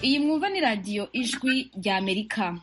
iyi mwumva ni radiyo ijwi rya amerika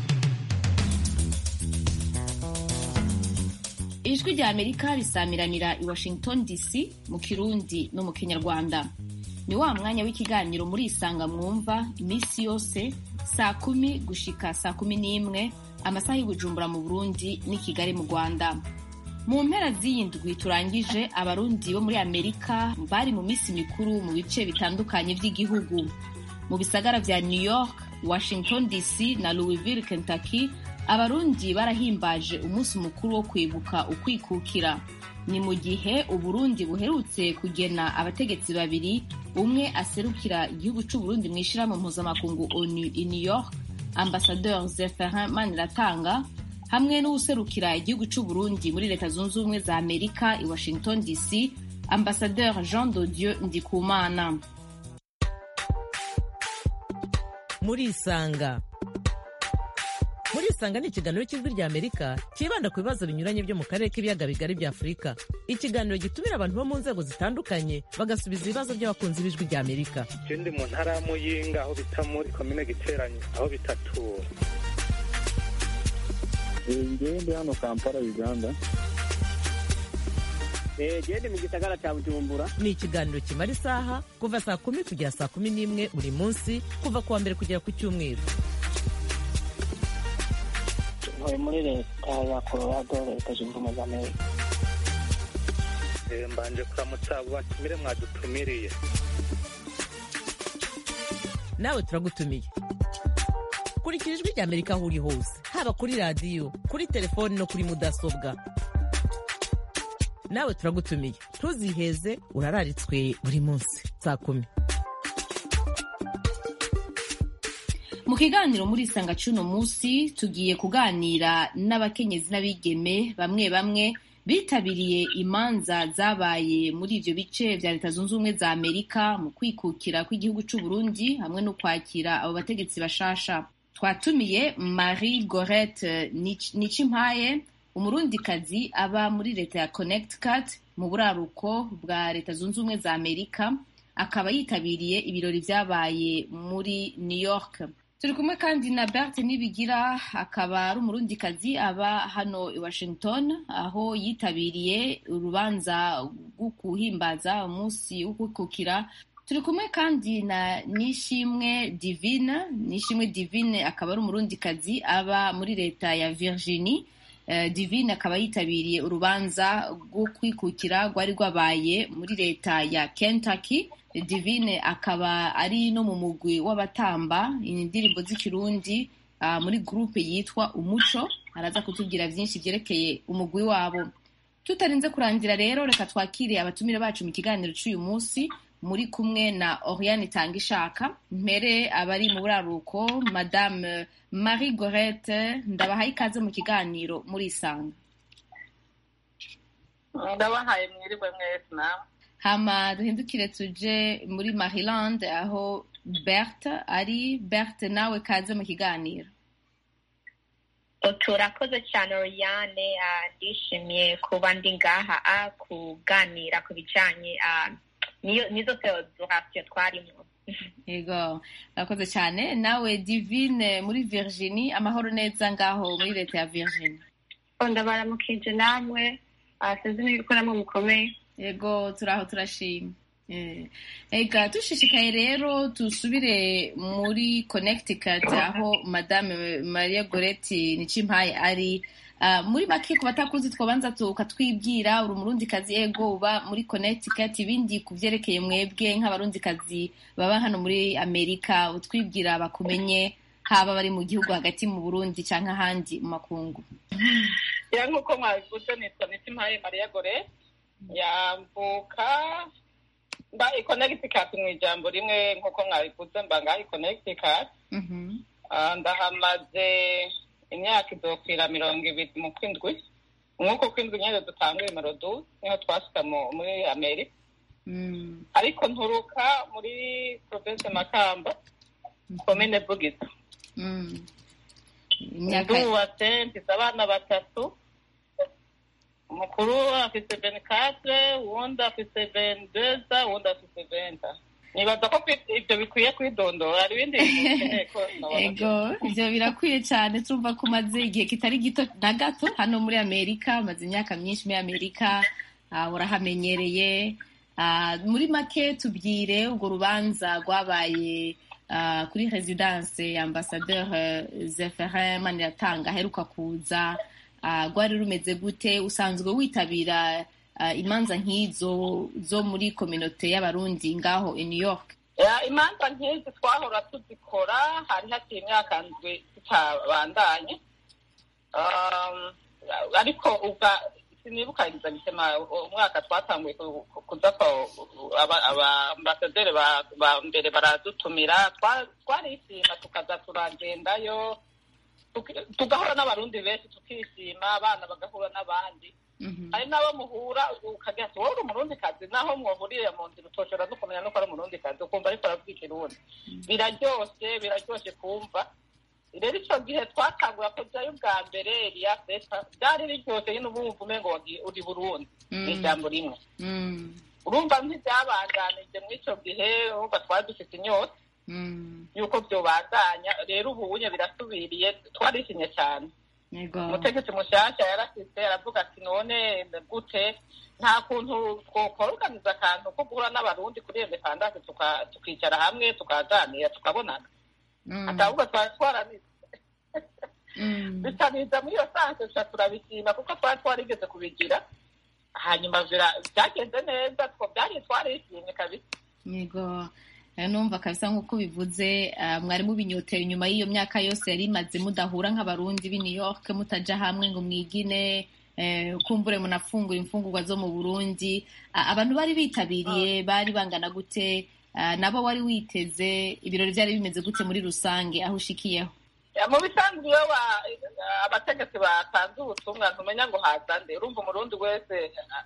ijwi rya amerika risamiranira i washington dc mu kirundi no mu kinyarwanda ni wa mwanya w'ikiganiro muri isanga mwumva iminsi yose saa kumi gushika saa kumi n'imwe amasaha y'ubujumbura mu burundi n'i kigali mu rwanda mu mpera z'iyi ndwi turangije abarundi bo muri amerika bari mu minsi mikuru mu bice bitandukanye by'igihugu mu bisagara vya new york washington dc na louisville kentucky abarundi barahimbaje umunsi mukuru wo kwibuka ukwikukira ni mu gihe uburundi buherutse kugena abategetsi babiri umwe aserukira igihugu c'uburundi mu ishirahamwe mpuzamakungu onu i new york ambasadeur zeferin maniratanga hamwe n'uwuserukira igihugu c'uburundi muri leta zunze ubumwe za amerika i washington dc ambasadeur jean de dieu ndikumana murisanga murisanga ni ikiganiro cy'ijwi rya amerika cyibanda ku bibazo binyuranye byo mu karere k'ibiyaga bigari bya afurika ikiganiro gitumira abantu bo mu nzego zitandukanye bagasubiza ibibazo by'abakunzi b'ijwi rya amerika ndi mu ntara ya muyinga aho bita muri komine giteranye aho bitatura ngewe ndi hano kampala uganda gende mu gisagara cya bujumbura ni ikiganiro kimara isaha kuva saa kumi kugera saa kumi n'imwe buri munsi kuva ku wa mbere kugera ku cyumweru ntuye muri leta ya colorado leta zunze ubumwe za amerika mbanje kuramutsa abo batumire mwadutumiriye nawe turagutumiye kurikira ijwi rya amerika aho uri hose haba kuri radiyo kuri telefoni no kuri mudasobwa nawe turagutumiye ntuziheze urararitswe buri munsi saa kumi mu kiganiro muri isanga cy'uno munsi tugiye kuganira n'abakenyezi n'abigeme bamwe bamwe bitabiriye imanza zabaye muri ibyo bice bya leta zunze ubumwe za amerika mu kwikukira kw'igihugu cy'u Burundi hamwe no kwakira abo bategetsi bashasha twatumiye marie gorette nicimpaye umurundikazi aba muri leta ya connecticut mu buraruko bwa leta zunze ubumwe za amerika akaba yitabiriye ibirori byabaye muri new york turi kumwe kandi na Berthe Nibigira akaba ari umurundikazi aba hano i Washington aho yitabiriye urubanza rwo kuhimbaza umunsi wo kwikukira turi kumwe kandi na Nishimwe Divine Nishimwe Divine akaba ari umurundikazi aba muri leta ya Virginie uh, Divine akaba yitabiriye urubanza rwo kwikukira rwari rwabaye muri leta ya Kentucky divine akaba ari no mu mugwi w'abatamba indirimbo z'ikirundi uh, muri gurupe yitwa umuco araza kutubwira byinshi byerekeye umugwi wabo tutarinze kurangira rero reka twakire abatumire bacu mu kiganiro cy'uyu munsi muri kumwe na oriane itangishaka mpere abari mu buraruko madame marie gorette ndabahaye ikaze mu kiganiro muri isanga ndabahaye mwiriwe mwese nawe hama duhindukire tuje muri maryland aho berthe ari berthe nawe kaze mu kiganiro turakoze cyane oriane ndishimiye kuba ndi ngaha kuganira ku bijyanye n'izo federasiyo twarimo yego urakoze cyane nawe divine muri virginie amahoro neza ngaho muri leta ya virginie ndabaramukije namwe sinzi n'ibiko namwe mukomeye yego turaho turashima ega dushishikaye rero dusubire muri connecticut aho madame maria goretti nicimpaye ari muri make ku batakuzi twabanza tukatwibwira uri umurundikazi ego uba muri connecticut ibindi ku byerekeye mwebwe nk'abarundikazi baba hano muri amerika utwibwira bakumenye haba bari mu gihugu hagati mu burundi cyangwa ahandi mu makungu ya nk'uko mwabivuze nitwa nicimpaye maria goretti yambuka mba ikonegitikat mu ijambo rimwe nk'uko mwabivuze mba ngaho ikonegitikat ndahamaze imyaka izokwira mirongo ibiri mu kwindwi nk'uko kwindwi nyine dutanguye merodu niho twasuka muri amerika ariko nturuka muri province makamba komine bugisa ndubatse mfite abana batatu umukuru afite venikatre uwundi afite venideza uwundi afite venta nibaza ko ibyo bikwiye kwidondora hari ibindi bintu ukeneye ko ego ibyo birakwiye cyane turumva ko umaze igihe kitari gito na gato hano muri amerika umaze imyaka myinshi muri amerika urahamenyereye muri make tubwire urwo rubanza rwabaye kuri residence ya ambasaderi zeferin maniratanga aheruka kuza rwari rumeze gute usanzwe witabira imanza nk'izo zo muri kominote y'abarundi ngaho i new york imanza nk'izi twahora tuzikora hari hakiri imyaka ndwi tutabandanye ariko ubwa sinibuka bitema umwaka twatanguye kuza abambasaderi ba mbere baradutumira twarishima tukaza turagendayo tugahura n'abarundi benshi tukishima abana bagahura n'abandi hari n'abo muhura ukagira ati wowe uri umurundi kazi naho mwahuriye mu nzira utoshobora no kumenya nuko ari umurundi kazi ukumva ariko aravuga ikirundi biraryoshe biraryoshe kumva rero icyo gihe twatangura kujyayo ubwa mbere riya feta byari biryoshye nyine uba wumva umengo uri burundi ni ijambo rimwe urumva nk'ibyabandanije muri icyo gihe urumva twari dufite inyota yuko byobandanya rero ubu unye birasubiriye twarishimye cyane umutegetsi mushyashya yarasitse aravuga ati none gute nta kuntu twokoruganiza akantu ko guhura n'abarundi kuri independance tukicara hamwe tukaganira tukabonana ahubwo twari twaranize bitaniza muri iyo sanse tuca turabishima kuko twari twarigeze kubigira hanyuma byagenze neza byari twarishimye kabisa yego numva kabisa nk'uko bivuze mwari mubinyotera inyuma y'iyo myaka yose yari imaze mudahura nk'abarundi b'i new york mutaja hamwe ngo mwigine kumbure munafungura imfungurwa zo mu burundi abantu bari bitabiriye bari bangana gute nabo wari witeze ibirori byari bimeze gute muri rusange aho ushikiyeho mu bisanzwe iyo abategetsi batanze ubutumwa ntumenya ngo hazande urumva umurundi wese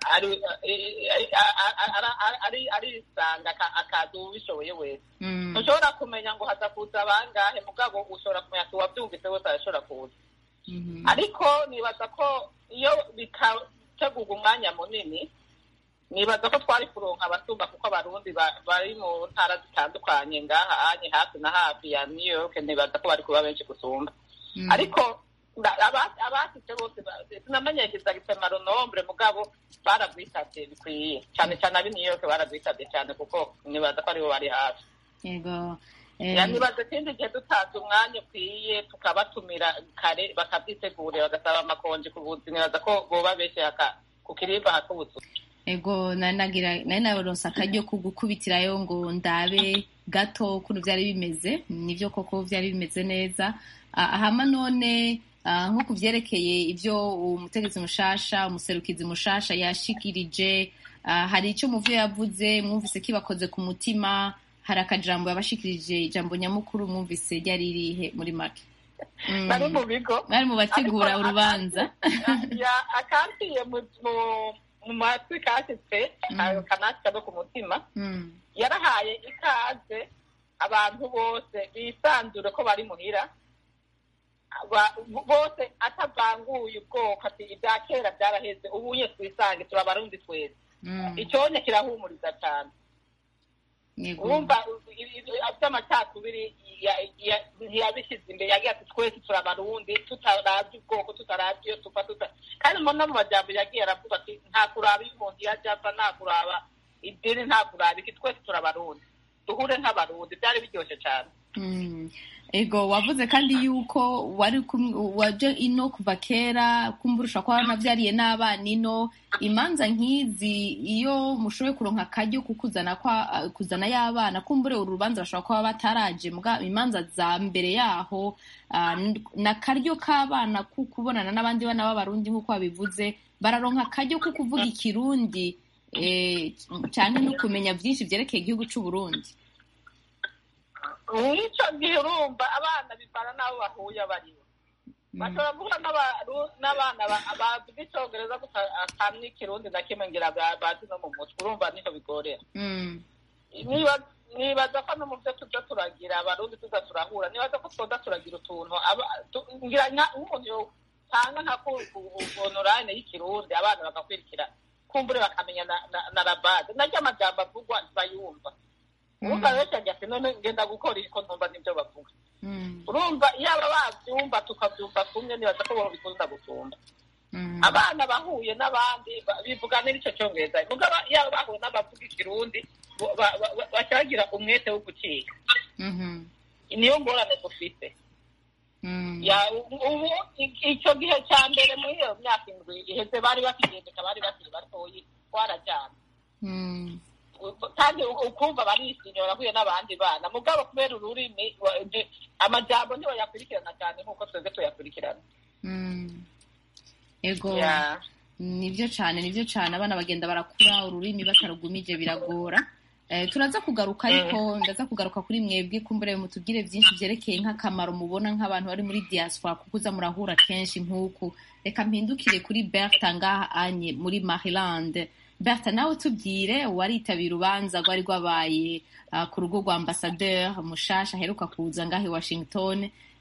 arisanga akaza ubishoboye wese ntushobora kumenya ngo haza kuza bangahe mugabo ushobora kumenya ati uwabyumvise wese arashobora kuza ariko nibaza ko iyo bikategurwa umwanya munini nibaza ko twari kuronka abasumba kuko abarundi bari mu ntara zitandukanye ngaha anye hafi na hafi ya new york nibaza ko bari kuba benshi gusumba ariko abasitse bose sinamenyekeza gitema ronombre mugabo baragwitabye bikwiye cyane cyane ab'i new york baragwitabye cyane kuko nibaza ko aribo bari hafi yego nibaza ikindi gihe dutanze umwanya ukwiye tukabatumira kare bakabyitegurira bagasaba amakonji ku bunzi nibaza ko boba benshi ku kirimba hak'ubuzu ego nari naronse akaryo ko gukubitirayo ngo ndabe gato ukuntu byari bimeze nibyo koko byari bimeze neza ahama none nko ku byerekeye ibyo umutegetsi mushasha umuserukizi mushasha yashikirije hari icyo muvuye yavuze mwumvise kibakoze ku mutima hari akajambo yabashikirije ijambo nyamukuru mwumvise ryari ririhe muri make bari mu bigo bari mu bategura urubanza akampiye mu matwi kashyitse kanashyika no ku mutima yarahaye ikaze abantu bose bisanzure ko bari muhira bose atavanguye ubwoko ati ibya kera byaraheze ubunye twisange turabarundi twese icyonye kirahumuriza cyane wumva by'amacakubiri ntiyabishyize imbere yagiye ati twese turabarundi tutarabye ubwoko tutarabye iyo tuva tuta kandi no mu majyambere yagiye aravuga ati nta kuraba iyo umuntu yajya ava nta kuraba idini nta kuraba iki twese turabarundi duhure nk'abarundi byari biryoshye cyane ego wavuze kandi yuko wari waje ino kuva kera kumbura ushobora kuba wanabyariye n'abana ino imanza nk'izi iyo mushoboye kuronka akaryo kukuzana kuzana y'abana kumbure uru rubanza bashobora kuba bataraje imanza za mbere yaho ni akaryo k'abana ko kubonana n'abandi bana b'abarundi nk'uko babivuze bararonka akaryo ko kuvuga ikirundi cyane no kumenya byinshi byerekeye igihugu cy'uburundi mw'icyo gihe urumva abana bivana n'abo bahuye baribo bashobora guhura n'abana bavuga icyongereza gusa atamye ikirundi na kimwe ngira bazi no mu mutwe urumva niho bigorera nibaza ko no mu byo tujya turagira abarundi tuza turahura nibaza ko twoza turagira utuntu ngira nk'umuntu yotanga nka onorayine y'ikirundi abana bagakurikira kumbure bakamenya na rabade naryo amajambo avugwa bayumva urumva benshi agira ati none ngenda gukora ko ntumva n'ibyo bavuga urumva yaba babyumva tukabyumva kumwe nibaza ko bikunda gusumba abana bahuye n'abandi bivuga n'icyo cyongereza yaba bahuye n'abavuga ikirundi baca bagira umwete wo gucika niyo ngorane dufite ubu icyo gihe cya mbere muri iyo myaka indwi iheze bari bakigendeka bari bakiri batoyi twarajyana kandi ukumva barisinyora bahuye n'abandi bana mugabo kubera ururimi amajambo ntibayakurikirana cyane nk'uko twebwe tuyakurikirana ego nibyo cyane nibyo cyane abana bagenda barakura ururimi batarugumije biragora turaza kugaruka ariko ndaza kugaruka kuri mwebwe kumbure mutubwire byinshi byerekeye nk'akamaro mubona nk'abantu bari muri diaspora kuko uza murahura kenshi nk'uku reka mpindukire kuri berta ngaha anye muri maryland berta nawe tubwire waritabira urubanza rwari rwabaye ku rugo rwa ambasaderi mushasha aheruka kuza ngaha i washington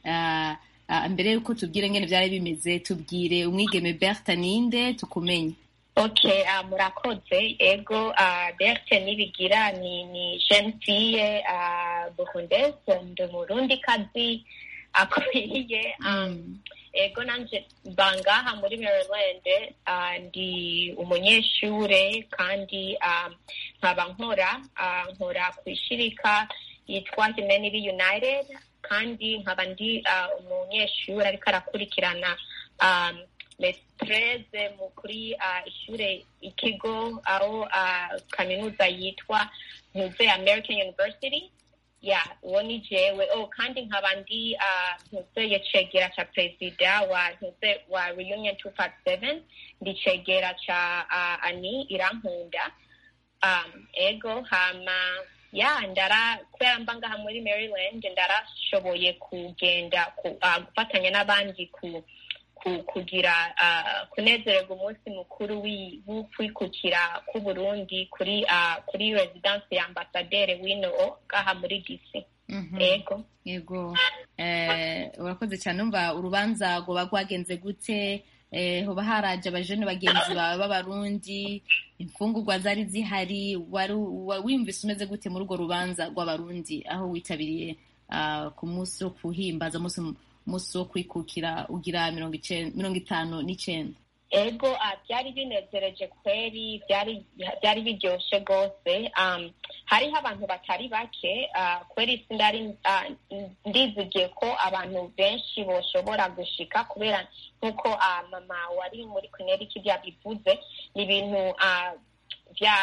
mbere y'uko tubwire ngene byari bimeze tubwire umwigeme berta ninde tukumenye okay uh, murakoze ego uh, berthe nibigira ni ni jeune fille uh, burundaise ndi murundi kazi akwiriye um, ego nanje bangaha muri maryland uh, ndi umunyeshure kandi um, nkaba nkora uh, nkora kwishirika yitwa humanity united kandi nkaba ndi uh, umunyeshure ariko arakurikirana um, metreze mu kuri uh, ishure ikigo aho uh, kaminuza yitwa ntuze american university ya uwo ni jewe oh kandi nkaba ndi uh, ntuzeye cegera ca perezida wa ntuze wa reunion 257 ndi cegera ca uh, ani irankunda um, ego hama ya ndara kubera mba ngaha muri maryland ndarashoboye kugenda ku, uh, gufatanya n'abandi ku kugira kunezererwa umunsi mukuru w'ukwikukira k'uburundi kuri kuri residence ya ambasaderi wino ngaha muri dc yego yego urakoze cyane umva urubanza rwoba rwagenze gute hoba haraje abajene bagenzi bawe b'abarundi imfungurwa zari zihari wiyumvise umeze gute muri urwo rubanza rw'abarundi aho witabiriye ku munsi wo kuhimbaza umunsi wo kwikukira ugira mirongo itanu n'icyenda ego byari binezereje kweri byari biryoshye rwose hariho abantu batari bake kweri sindari ndizigiye ko abantu benshi boshobora gushika kubera nk'uko mama wari muri connecticut yabivuze ni ibintu bya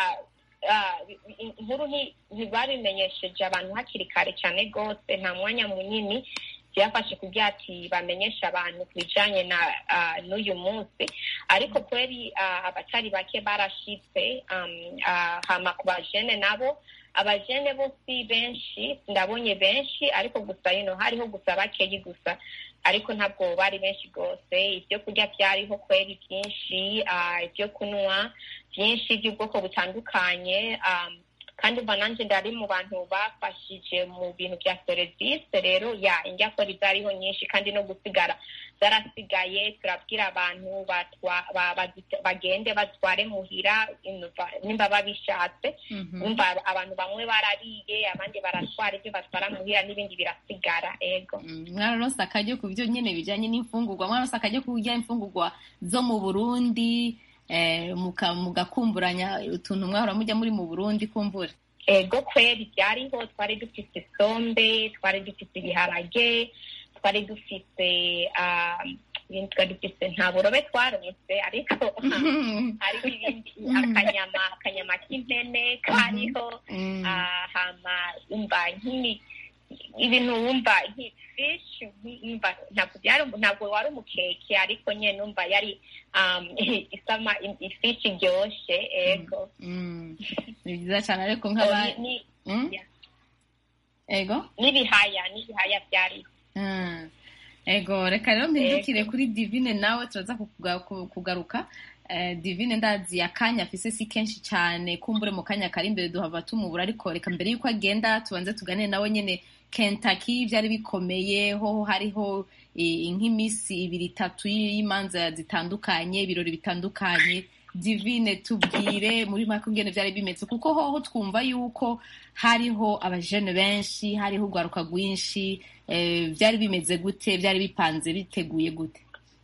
inkuru ntibabimenyesheje abantu hakiri kare cyane rwose nta mwanya munini byafashe kugira ati bamenyeshe abantu ku bijyanye na n'uyu munsi ariko kweri abatari bake barashitse hama ku bajene nabo abajene bo si benshi ndabonye benshi ariko gusa ino hariho gusa bakeyi gusa ariko ntabwo bari benshi rwose ibyo kurya byariho kweri byinshi ibyo kunywa byinshi by'ubwoko butandukanye kandi uba nanjye ndari mu bantu bafashije mu bintu bya serivisi rero ya indya kora zariho nyinshi kandi no gusigara zarasigaye turabwira abantu bagende batware muhira nimba babishatse nimba abantu bamwe barariye abandi baratwara ibyo batwara muhira n'ibindi birasigara ego mwararonse akaryo ku byo nyine bijyanye n'imfungurwa mwararonse akaryo ku kurya imfungurwa zo mu burundi mugakumburanya utuntu mwahora mujya muri mu burundi kumbura ego kweri byariho twari dufite isombe twari dufite ibiharage twari dufite ibindi twari dufite nta burobe twaronse ariko hariho ibindi akanyama akanyama k'impene kariho hama umva nk'imi ibintu wumva nk'ifishi ntabwo wari umukeke ariko nyine numva yari isama ifishi iryoshye ego ni byiza cyane ariko nk'abandi ego n'ibihaya n'ibihaya byariho ego reka rero mpindukire kuri divine nawe turaza kugaruka divine ndazi akanya afise si kenshi cyane kumbure mu kanya kari imbere duhava tumubura ariko reka mbere y'uko agenda tubanze tuganire nawe nyine Kentucky byari bikomeye ho hariho nk'iminsi ibiri itatu y'imanza zitandukanye ibirori bitandukanye divine tubwire muri make ingene byari bimeze kuko hoho twumva yuko hariho abajene benshi hariho urwaruka rwinshi byari bimeze gute byari bipanze biteguye gute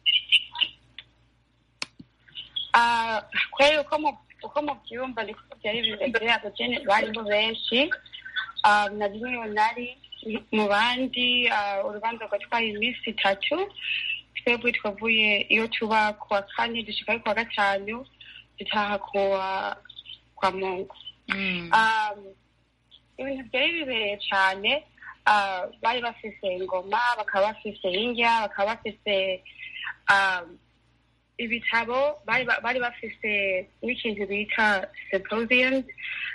kubera uko mubyumva niko byari bimeze abajene bariho benshi na rimwe nari mu bandi urubanza rwatwaye iminsi itatu twebwe twavuye iyo tuba ku wa kane dushika ku wa gatanu dutaha kuwa kwa mungu ibintu byari bibereye cyane bari bafise ingoma bakaba bafise indya bakaba bafise ibitabo bari bafise n'ikintu bita symposiums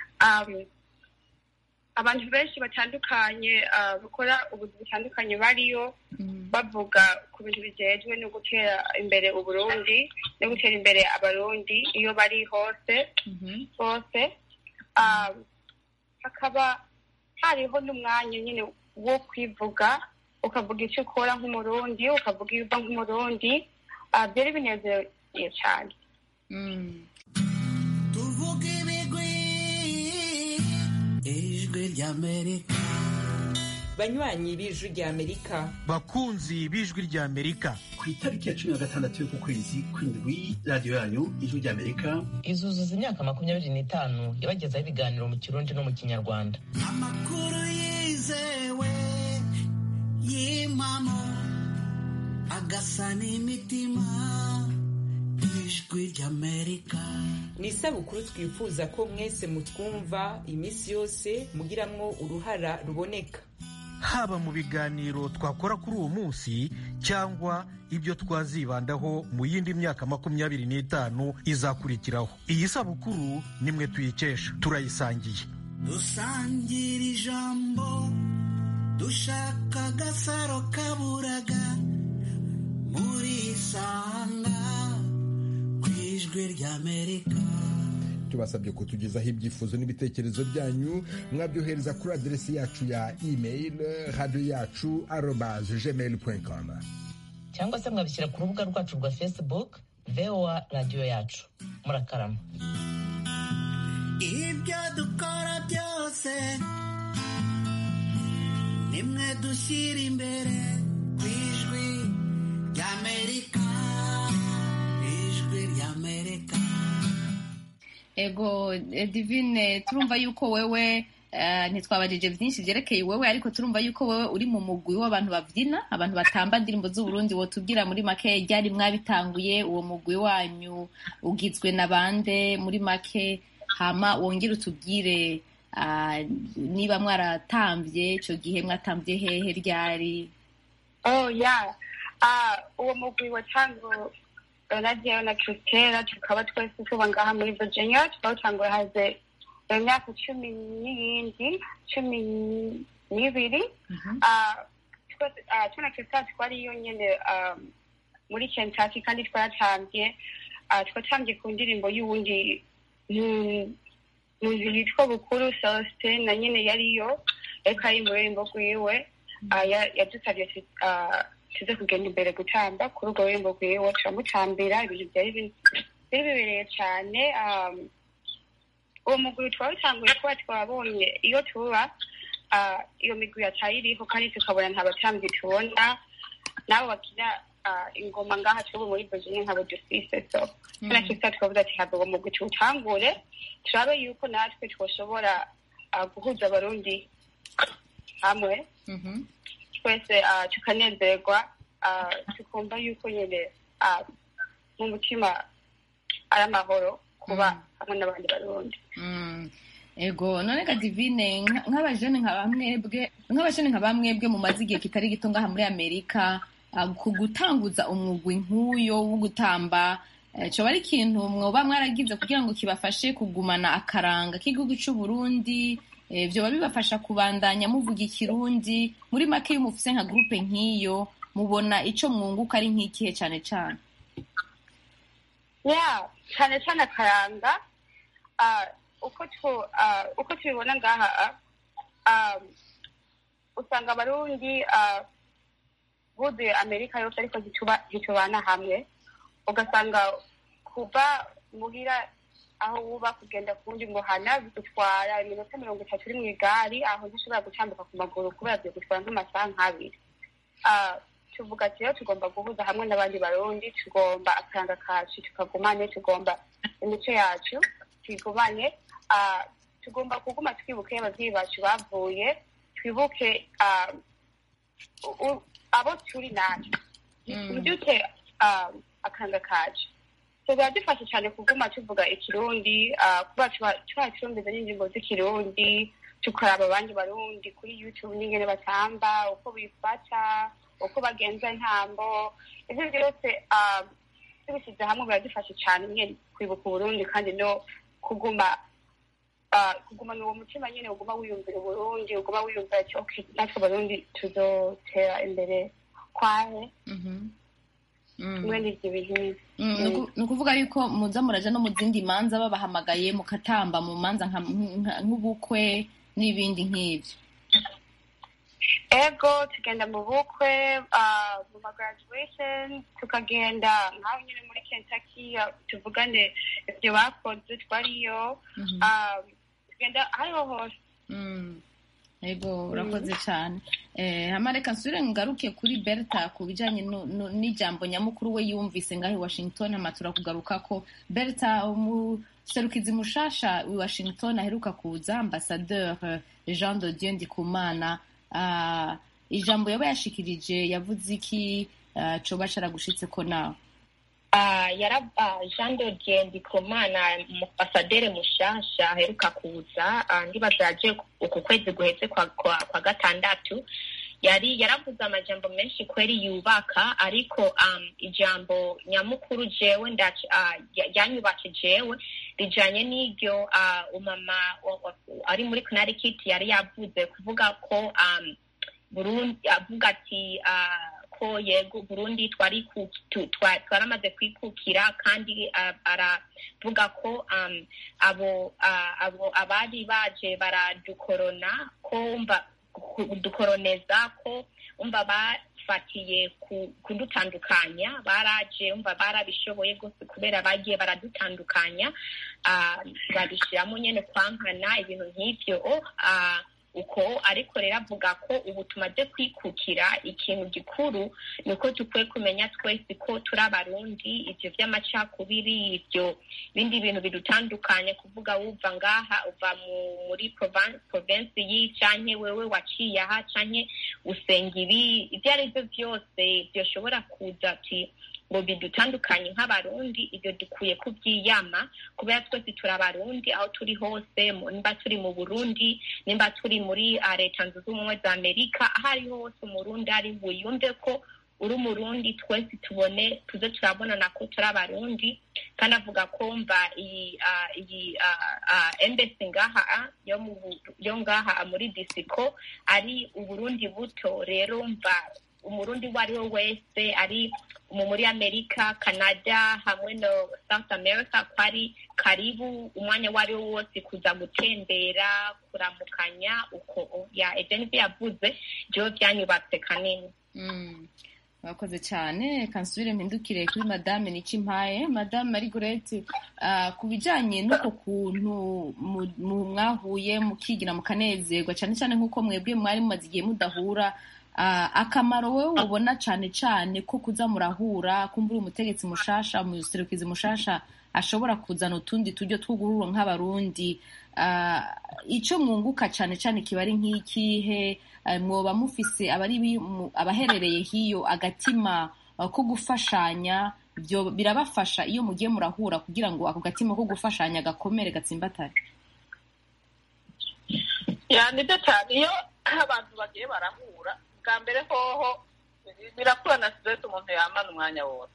abantu benshi batandukanye bakora ubuzi butandukanye bariyo bavuga ku bintu bijejwe no gutera imbere uburundi no gutera imbere abarundi iyo bari hose hose hakaba hariho n'umwanya nyine wo kwivuga ukavuga icyo ukora nk'umurundi ukavuga iyo uva nk'umurundi byari binezeye cyane tuvuge ibigwi ijwi ry'amerika banywanyi b'ijwi ry'amerika bakunzi b'ijwi ry'amerika ku itariki ya cumi na gatandatu y'uku kwezi kw'indwi radiyo yanyu ijwi ry'amerika izuzuza imyaka makumyabiri n'itanu yabagezaho ibiganiro mu kirundi no mu kinyarwanda amakuru yizewe y'impamo agasa n'imitima ijwi ry'amerika ni isabukuru twifuza ko mwese mutwumva iminsi yose mugiramwo uruhara ruboneka haba mu biganiro twakora kuri uwo munsi cyangwa ibyo twazibandaho mu yindi myaka makumyabiri n'itanu izakurikiraho iyi sabukuru nimwe tuyikesha turayisangiye dusangira ijambo dushaka agasaro kaburaga muri isanga ku ijwi ry'amerika tubasabye kutugezaho ibyifuzo n'ibitekerezo byanyu mwabyohereza kuri aderesi yacu ya email radiyo yacu arobaze gmail com cyangwa se mwabishyira ku rubuga rwacu rwa facebook voa radiyo yacu murakarama ibyo dukora byose nimwe dushyira imbere ku ijwi ry'amerika ijwi ry'amerika ego divine turumva yuko wewe ntitwabajije byinshi byerekeye wewe ariko turumva yuko wewe uri mu mugwi w'abantu babyina abantu batamba indirimbo z'uburundi wotubwira muri make ryari mwabitanguye uwo mugwi wanyu ugizwe na bande muri make hama wongere utubwire niba mwaratambye icyo gihe mwatambye hehe ryari oh ya uwo mugwi watanguye radiyo na kiritera tukaba twese tuba ngaha muri virginia twawutanguye haze imyaka cumi n'iyindi cumi n'ibiri tuna kiritera twariyo nyine muri kentucky kandi twaratambye twatambye ku ndirimbo y'uwundi muntu yitwa bukuru celestin na nyine yariyo ariko ari mu rurembo rwiwe yadusabye tuze kugenda imbere gutamba kuri urwo rurembo rwiwe turamutambira ibintu byari bibereye cyane uwo mugwi twawutanguye kuba twabonye iyo tuba iyo migwi yatayiriho kandi tukabona nta batambyi tubona nabo bakina ingoma ngaha tubu muri virginia nkabo dufise so na kisa twavuze ati hava uwo mugwi tuwutangure turabe yuko natwe twoshobora guhuza abarundi hamwe twese tukanezerwa tukumva yuko nyine mu mutima ari amahoro kuba hamwe n'abandi barundi ego none ga divine nk'abajene nka bamwebwe nk'abajene nka bamwebwe mumaze igihe kitari gito ngaha muri amerika ku gutanguza umwugwi nk'uyo wo gutamba coba ari ikintu mwoba mwaragize kugira ngo kibafashe kugumana akaranga k'igihugu c'uburundi vyoba bibafasha kubandanya muvuga ikirundi muri make iyo mufise nka gurupe nk'iyo mubona ico mwunguka ari nk'ikihe cane cane ya cane cane akaranga uko tubibona ngaha usanga abarundi buzuye amerika yose ariko ntitubana hamwe ugasanga kuva muhira aho wuba kugenda ku wundi muhana bigutwara iminota mirongo itatu uri mu igari aho ntishobora gutambuka ku maguru kubera byagutwara nk'amasaha nk'abiri tuvuga ati rero tugomba guhuza hamwe n'abandi barundi tugomba akaranga kacu tukagumane tugomba imico yacu tuyigumane tugomba kuguma twibuke ababyeyi bacu bavuye twibuke abo turi natwe tubyute akaranga kacu biradufasha cyane kuguma tuvuga ikirundi kuba twacumbiza n'ingingo z'ikirundi tukaraba abandi barundi kuri youtube n'ingene batamba uko bifata uko bagenza ntambo ibyo byose tubishyize hamwe biradufasha cyane nyine kwibuka uburundi kandi no kuguma kugumana uwo mutima nyine uguma wiyumvira uburundi uguma wiyumvira ati ok natwe abarundi tuzotera imbere kwahe mwene ibyo bintu ni ukuvuga yuko muza muraja no mu zindi manza babahamagaye mukatamba mu manza nk'ubukwe n'ibindi nk'ibyo ego tugenda mu bukwe mu ma graduation tukagenda nk'aho nyine muri kentucky tuvugane ibyo bakoze twariyo tugenda ahariho hose ego urakoze cyane hama reka nsubire ngaruke kuri berta ku bijyanye n'ijambo nyamukuru we yumvise ngaho i washington hama turakugaruka ko berta umuserukizi mushasha i washington aheruka kuza ambasadeur jean de dieu ndikumana ijambo yaba yashikirije yavuze iki coba caragushitse ko nawe jean de dieu ndikumana ambasaderi mushasha aheruka kuza ndibaza yaje uku kwezi guhetse kwa gatandatu yari yaravuze amajambo menshi kweri yubaka ariko um, ijambo nyamukuru jewe yanyubatse jewe rijanye n'iryo uh, umama ari muri connecticut yari yavuze kuvuga ko um, burundi avuga ati uh, ko yego burundi twari twaramaze kwikukira kandi aravuga ko um, abo uh, abo abari baje baradukorona ko kudukoroneza ko umva bafatiye kudutandukanya baraje umva barabishoboye rwose kubera bagiye baradutandukanya babishyiramo nyine kwankana ibintu nk'ibyo uko ariko rero avuga ko ubu tumaze kwikukira ikintu gikuru ni uko dukwiye kumenya twese ko turi abarundi ibyo by'amacakubiri ibyo bindi bintu bidutandukanye kuvuga wuva ngaha uva muri provensi y'i canke wewe waciye aha canke usenga ibi ibyo ari byo byose byoshobora kuza ati ngo bidutandukanye nk'abarundi ibyo dukwiye kubyiyama kubera twese turi abarundi aho turi hose nimba turi mu burundi nimba turi muri leta zunze ubumwe za amerika aho ariho hose umurundi ari buyumve ko uri umurundi twese tubone tuze turabonana ko turi abarundi kandi avuga ko mva iyi iyi embesi ngaha yo ngaha muri disiko ari uburundi buto rero mva umurundi uwo ari we wese ari muri amerika canada hamwe no south america ko ari karibu umwanya uwo ari wo wose kuza gutembera kuramukanya uko ya ejenisi yavuze byo byanyubatse kanini mwakoze cyane kansubire mpindukire kuri madame nicimpaye madame marigurete ku bijyanye n'uko kuntu mwahuye mukigira mukanezerwa cyane cyane nk'uko mwebwe mwari mumaze igihe mudahura akamaro wowe ubona cyane cyane ko kuza murahura kumbura umutegetsi mushasha umuserukizi mushasha ashobora kuzana utundi tujyo tw'uguhuro nk'abarundi icyo mwunguka cyane cyane kiba ari nk'ikihe mwoba mufise abaherereye hiyo agatima ko gufashanya birabafasha iyo mugiye murahura kugira ngo ako gatima ko gufashanya gakomere gatsimbatare nibyo cyane iyo abantu bagiye barahura bwa mbere hoho birakura na siteresi umuntu yamana umwanya wose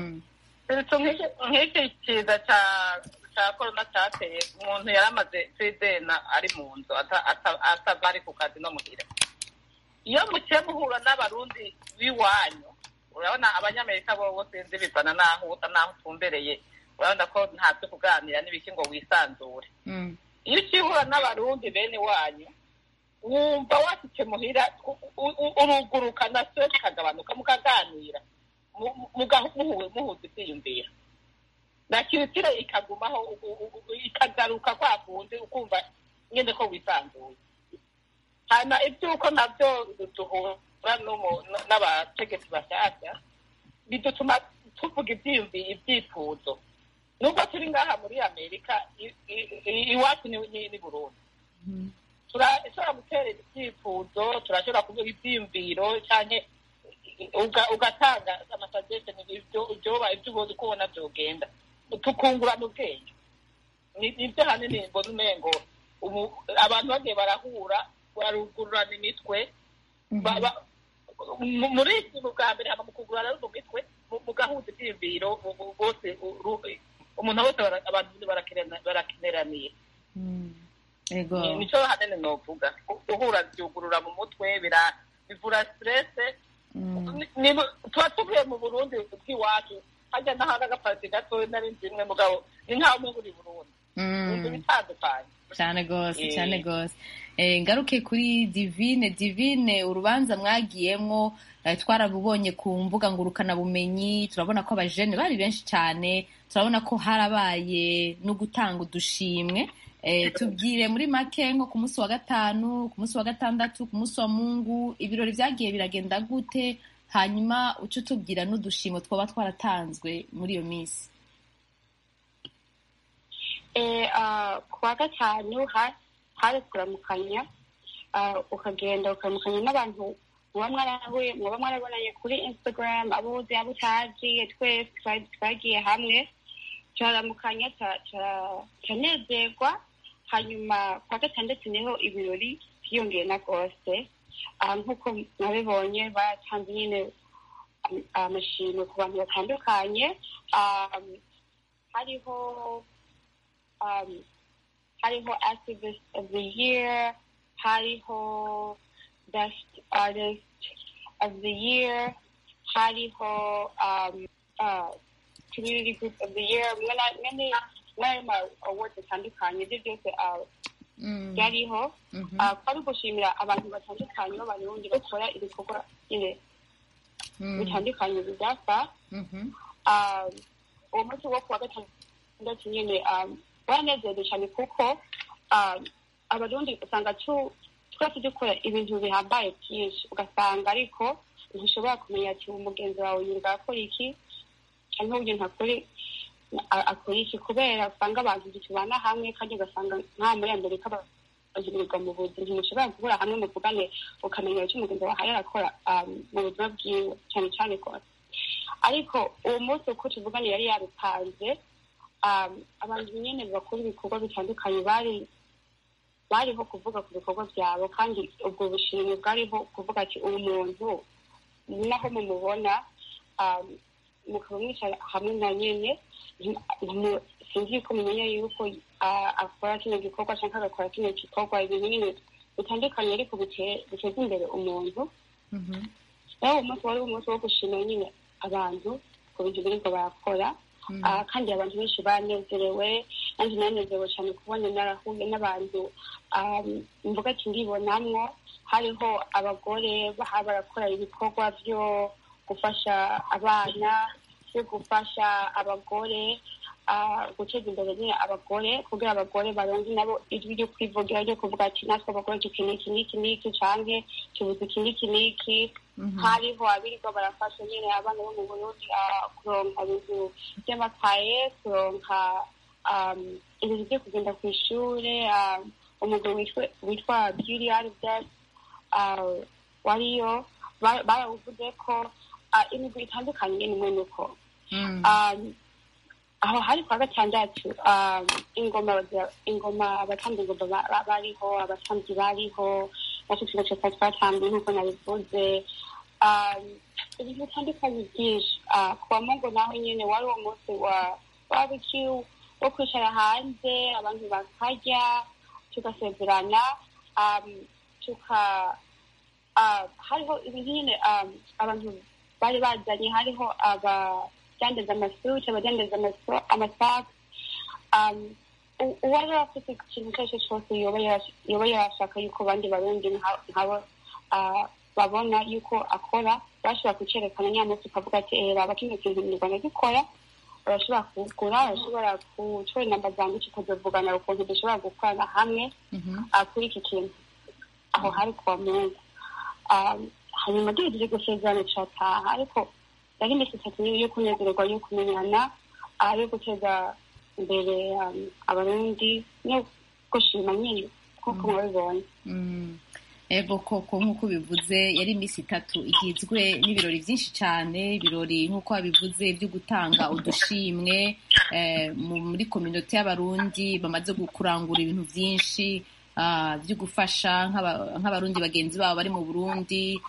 nk'iki kiza cya korona cyateye umuntu yari amaze fidena ari mu nzu atava ari ku kazi no muhira iyo mukiye muhura n'abarundi b'iwanyu urabona abanyamerika bo sinzi bivana n'aho usa n'aho utumbereye urabona ko nta byo kuganira n'ibiki ngo wisanzure iyo ukihura n'abarundi bene wanyu wumva washyitse muhira uruguruka na stress ikagabanuka mukaganira muhuza ibyiyumviro na kiritire ikagumaho ikagaruka kwa kundi ukumva nyine ko wisanzuye hanyuma iby'uko nabyo duhura n'abategetsi bashyashya bidutuma tuvuga ibyifuzo nubwo turi ngaha muri amerika iwacu ni burundi turashobora guterera ibyifuzo turashobora kuvuga ibyiyumviro cyane ugatanga amasagesheni ibyoba ibyo ubona uko ubona byogenda tukungurana ubwenge nibyo hanini mbona umengo abantu bagiye barahura barugururana imitwe muri iki bwa mbere haba mu kugurana mu mitwe mugahuza ibyiyumviro bose umuntu wese abantu barakeneraniye nicyo hanini novuga guhura byugurura mu mutwe bivura siterese tuba tuvuye mu burundi bw'iwacu hajya n'ahandi agapati gatoya nari nzi imwe mugabo ni nkaho umwe uri burundi inzu bitandukanye cyane rwose cyane rwose ngaruke kuri divine divine urubanza mwagiyemo twarabubonye ku mbuga ngurukanabumenyi turabona ko abajene bari benshi cyane turabona ko harabaye no gutanga udushimwe tubwire muri make nko ku munsi wa gatanu ku munsi wa gatandatu ku munsi wa mungu ibirori byagiye biragenda gute hanyuma uce utubwira n'udushimo twaba twaratanzwe muri iyo minsi ku wa gatanu hari kuramukanya ukagenda ukaramukanya n'abantu muba mwarahuye muba mwarabonanye kuri instagram abo uzi abo utagiye twese twagiye hamwe turaramukanya turanezerwa hanyuma ku wa gatandatu niho ibirori byiyongeye na rwose nk'uko nabibonye batanze nyine amashimwe ku bantu batandukanye hariho hariho activist of the year hariho best artist of the year hariho um, uh, community group of the year many many awards atandukanye ibyo byose byariho twari gushimira abantu batandukanye b'abarundi bakora ibikorwa nyine bitandukanye bidafa uwo munsi wo kuwa gatandatu nyine baranezerewe cyane kuko abarundi usanga twese dukora ibintu bihambaye byinshi ugasanga ariko ntushobora kumenya ati umugenzi wawe yirirwa akora iki cyangwa uburyo ntakore akora iki kubera usanga abantu tubana hamwe kandi ugasanga nta muri amerika bagirirwa mu buzima ntimushobora guhura hamwe muvugane ukamenya icyo umugenzi wawe arakora mu buzima bwiwe cyane cyane rwose ariko uwo munsi uko tuvugane yari yabipanze abantu nyine bakora ibikorwa bitandukanye bari bariho kuvuga ku bikorwa byabo kandi ubwo bushimwe bwariho kuvuga ati uyu muntu naho mumubona mukaba mwicara hamwe na nyine sinzi ko mumenya yuko akora kino gikorwa cyangwa agakora kino gikorwa ibintu nyine bitandukanye ariko biteza imbere umuntu rero uwo munsi wari umunsi wo gushimira nyine abantu ku bintu biriko barakora kandi abantu benshi banezerewe nanjye nanezerewe cyane kubona narahuye n'abantu mvuga ati ndibonamwo hariho abagore baha barakora ibikorwa byo gufasha abana byo gufasha abagore guteza imbere nyine abagore kugira abagore baronke nabo ijwi ryo kwivugira ryo kuvuga ati natwe abagore dukeneye iki n'iki n'iki canke tubuze iki n'iki n'iki hariho abirirwa barafasha nyine abana bo mu burundi kuronka ibintu by'amakaye kuronka ibintu byo kugenda ku ishure umugabo witwa beauty aribdas wariyo barawuvuze ko imigwi itandukanye nyine imwe nuko aho hari kwa gatandatu ingoma ingoma abatambyi ingoma bariho abatambyi bariho natwe tuba twari twatambiye nk'uko nabivuze ibintu bitandukanye byinshi ku wa mungu naho nyine wari uwo munsi wa barbecue wo kwicara hanze abantu bakarya tugasezerana tuka hariho ibintu nyine abantu bari bazanye hariho aba abadandaza amasuti abadandaza amasaka uwari afite ikintu icyo ari cyo cyose yoba yashaka yuko abandi barundi nkabo babona yuko akora bashobora kucyerekana nyamunsi ukavuga ati raba kino kintu mu rwanda gikora urashobora kugura urashobora gutora inamba zanjye tukazivugana ukuntu dushobora gukorana hamwe kuri iki kintu aho hari kuwa mungu hanyuma duhejeje gusezerana turataha ariko yari iminsi itatu yo kunezererwa yo kumenyana yo guteza imbere abarundi no gushima nyine nk'uko mwabibonye ego koko nk'uko bivuze yari iminsi itatu igizwe n'ibirori byinshi cyane ibirori nk'uko wabivuze byo gutanga udushimwe muri kominote y'abarundi bamaze kurangura ibintu byinshi byo gufasha nk'abarundi bagenzi babo bari mu burundi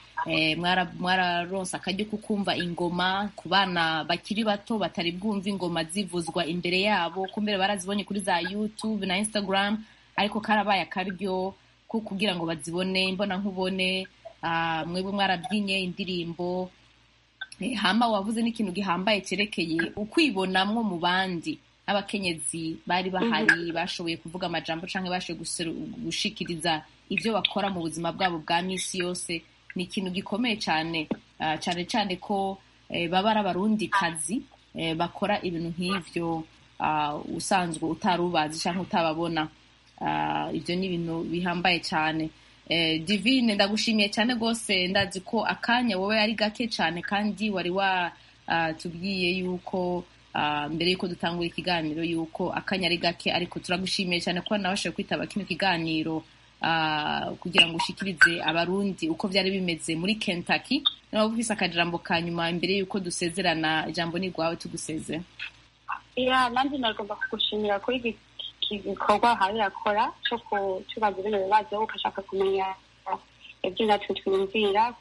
mwararonse akaryo ko kumva ingoma ku bana bakiri bato batari bwumva ingoma zivuzwa imbere yabo kumbere barazibonye kuri za youtube na instagram ariko karabaye akaryo ko kugira ngo bazibone imbona nkubone mwebwe mwarabyinnye indirimbo hama wavuze n'ikintu gihambaye cyerekeye ukwibonamwo mu bandi n'abakenyezi bari bahari bashoboye kuvuga amajambo cyangwa bashoboye gushikiriza ibyo bakora mu buzima bwabo bwa minsi yose ni ikintu gikomeye cyane cyane cyane ko baba ari abarundikazi bakora ibintu nk'ibyo usanzwe utari ubazi cyangwa utababona ibyo ni ibintu bihambaye cyane divine ndagushimiye cyane rwose ndazi ko akanya wowe ari gake cyane kandi wari watubwiye yuko mbere y'uko dutangura ikiganiro yuko akanya ari gake ariko turagushimiye cyane ko nabashije kwitaba kino kiganiro kugira ngo ushikirize abarundi uko byari bimeze muri Kentucky nawe ufise akajambo ka nyuma mbere y'uko dusezerana ijambo ni rwawe tuguseze iya nanjye nagomba kugushimira kuri iki gikorwa hari akora cyo kutubaza bino bibazo ugashaka kumenya ibyo natwe twiyumvira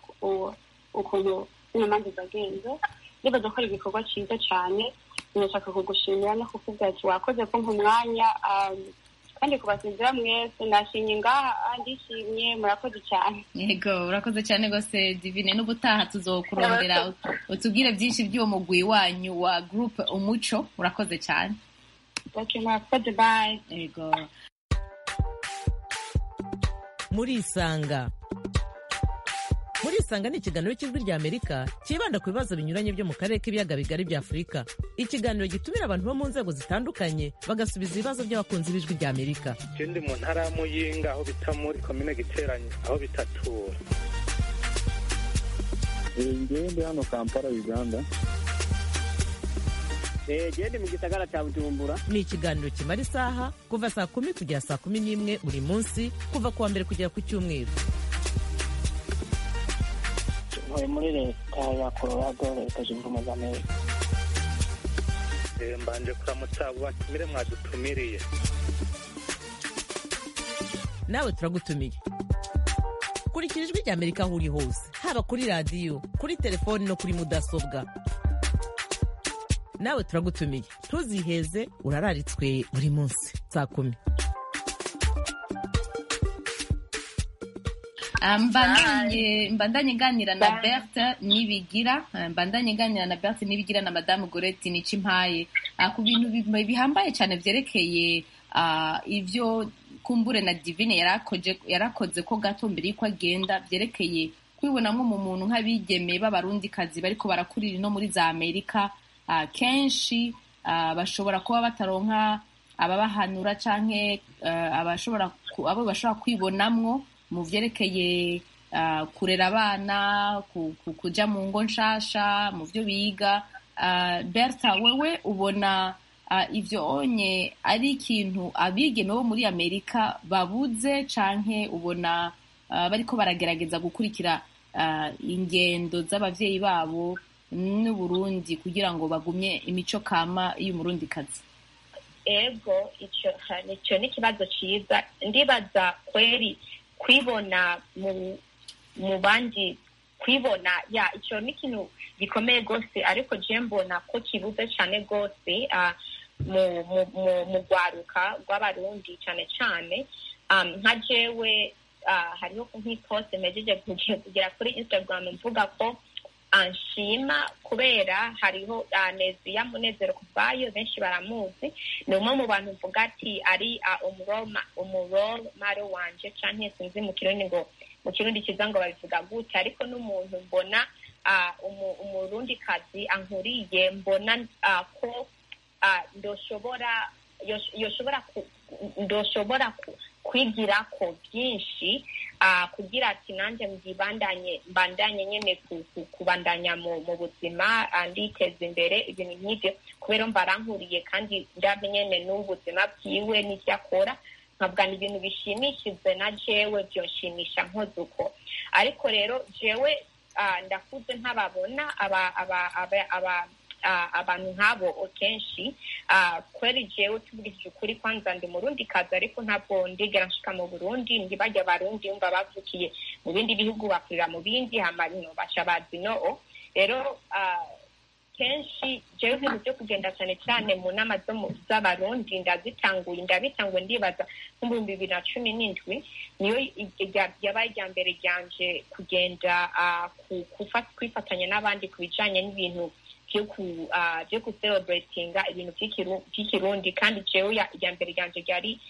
ukuntu zino manza zagenze ndibaza ko ari igikorwa cyiza cyane ndashaka kugushimira no kukubwira ati wakoze kumpa umwanya kandi kubasezera mwese nashimye ngaha ndishimye murakoze cyane yego urakoze cyane rwose divine n'ubutaha tuzokurondera utubwire byinshi by'uwo mugwi wanyu wa gurupe umuco urakoze cyane murakoze bayi yego murisanga murisanga ni ikiganiro cy'ijwi rya amerika cyibanda ku bibazo binyuranye byo mu karere k'ibiyaga bigari bya afurika ikiganiro gitumira abantu bo mu nzego zitandukanye bagasubiza ibibazo by'abakunzi b'ijwi rya amerika ikindi mu ntara ya muyinga aho bita muri komine giteranye aho bitatura ngende hano kampala uganda gende mu gisagara cya bujumbura ni ikiganiro kimara isaha kuva saa kumi kugera saa kumi n'imwe buri munsi kuva ku wa mbere kugera ku cyumweru ntuye muri leta ya colorado leta zunze ubumwe za amerika mbanje kuramutsa abo batumire mwadutumiriye nawe turagutumiye kurikira ijwi rya amerika aho uri hose haba kuri radiyo kuri telefoni no kuri mudasobwa nawe turagutumiye ntuziheze urararitswe buri munsi saa kumi mbandanye nganira na berthe nibigira mbandanye nganira na berthe nibigira na madamu goreti nica impaye ku bintu bihambaye cyane byerekeye ibyo kumbure na divine yarakoze ko gato mbere y'uko agenda byerekeye kwibonamo mu muntu nk'abigeme b'abarundikazi bariko barakurira no muri za amerika kenshi bashobora kuba bataronka ababahanura canke abo bashobora kwibonamwo mu vyerekeye kurera abana kuja mu ngo nshasha mu vyo biga berta wewe ubona ivyo onye ari ikintu abigeme bo muri amerika babuze canke ubona bariko baragerageza gukurikira ingendo z'abavyeyi babo n'uburundi kugira ngo bagumye imico kama y'umurundikazi ego icyo nicyo ni ikibazo cyiza ndibaza kweri kwibona mu bandi kwibona ya icyo ni ikintu gikomeye rwose ariko je mbona ko kibuze cyane rwose mu rwaruka rw'abarundi cyane cyane nka jewe hariho nk'iposte mejeje kugera kuri instagram mvuga ko anshima kubera hariho neziya munezero kuvayo benshi baramuzi ni umwe mu bantu mvuga ati ari umuromare wanje canke sinzi mu kirundi ngo mu kirundi kiza ngo babivuga gute ariko n'umuntu mbona umurundikazi ankuriye mbona ko ndoshobora yoshobora ndoshobora kwigira ko byinshi kugira ati nanjye mbandanye mbandanye nyine kubandanya mu buzima nditeza imbere ibintu nk'ibyo kubera mba arankuriye kandi ndabye nyine n'ubuzima bwiwe n'ibyo akora nkavuga ni ibintu bishimishije na jewe byonshimisha nkoze uko ariko rero jewe ndakuze ntababona abantu nk'abo kenshi kweri jewe tuvugishije ukuri kwanza ndi murundi kazi ariko ntabwo ndigera nshika mu burundi ntibajya abarundi yumva bavukiye mu bindi bihugu bakurira mu bindi hamarino basha bazi no rero kenshi jewe ibintu byo kugenda cyane cyane mu nama z'abarundi ndazitanguye ndabitanguye ndibaza nk'ibihumbi bibiri na cumi n'indwi niyo yabaye irya mbere ryanje kugenda kwifatanya n'abandi ku bijanye n'ibintu byo kucelebratinga ibintu by'ikirundi kandi jewe irya mbere ryanje ryari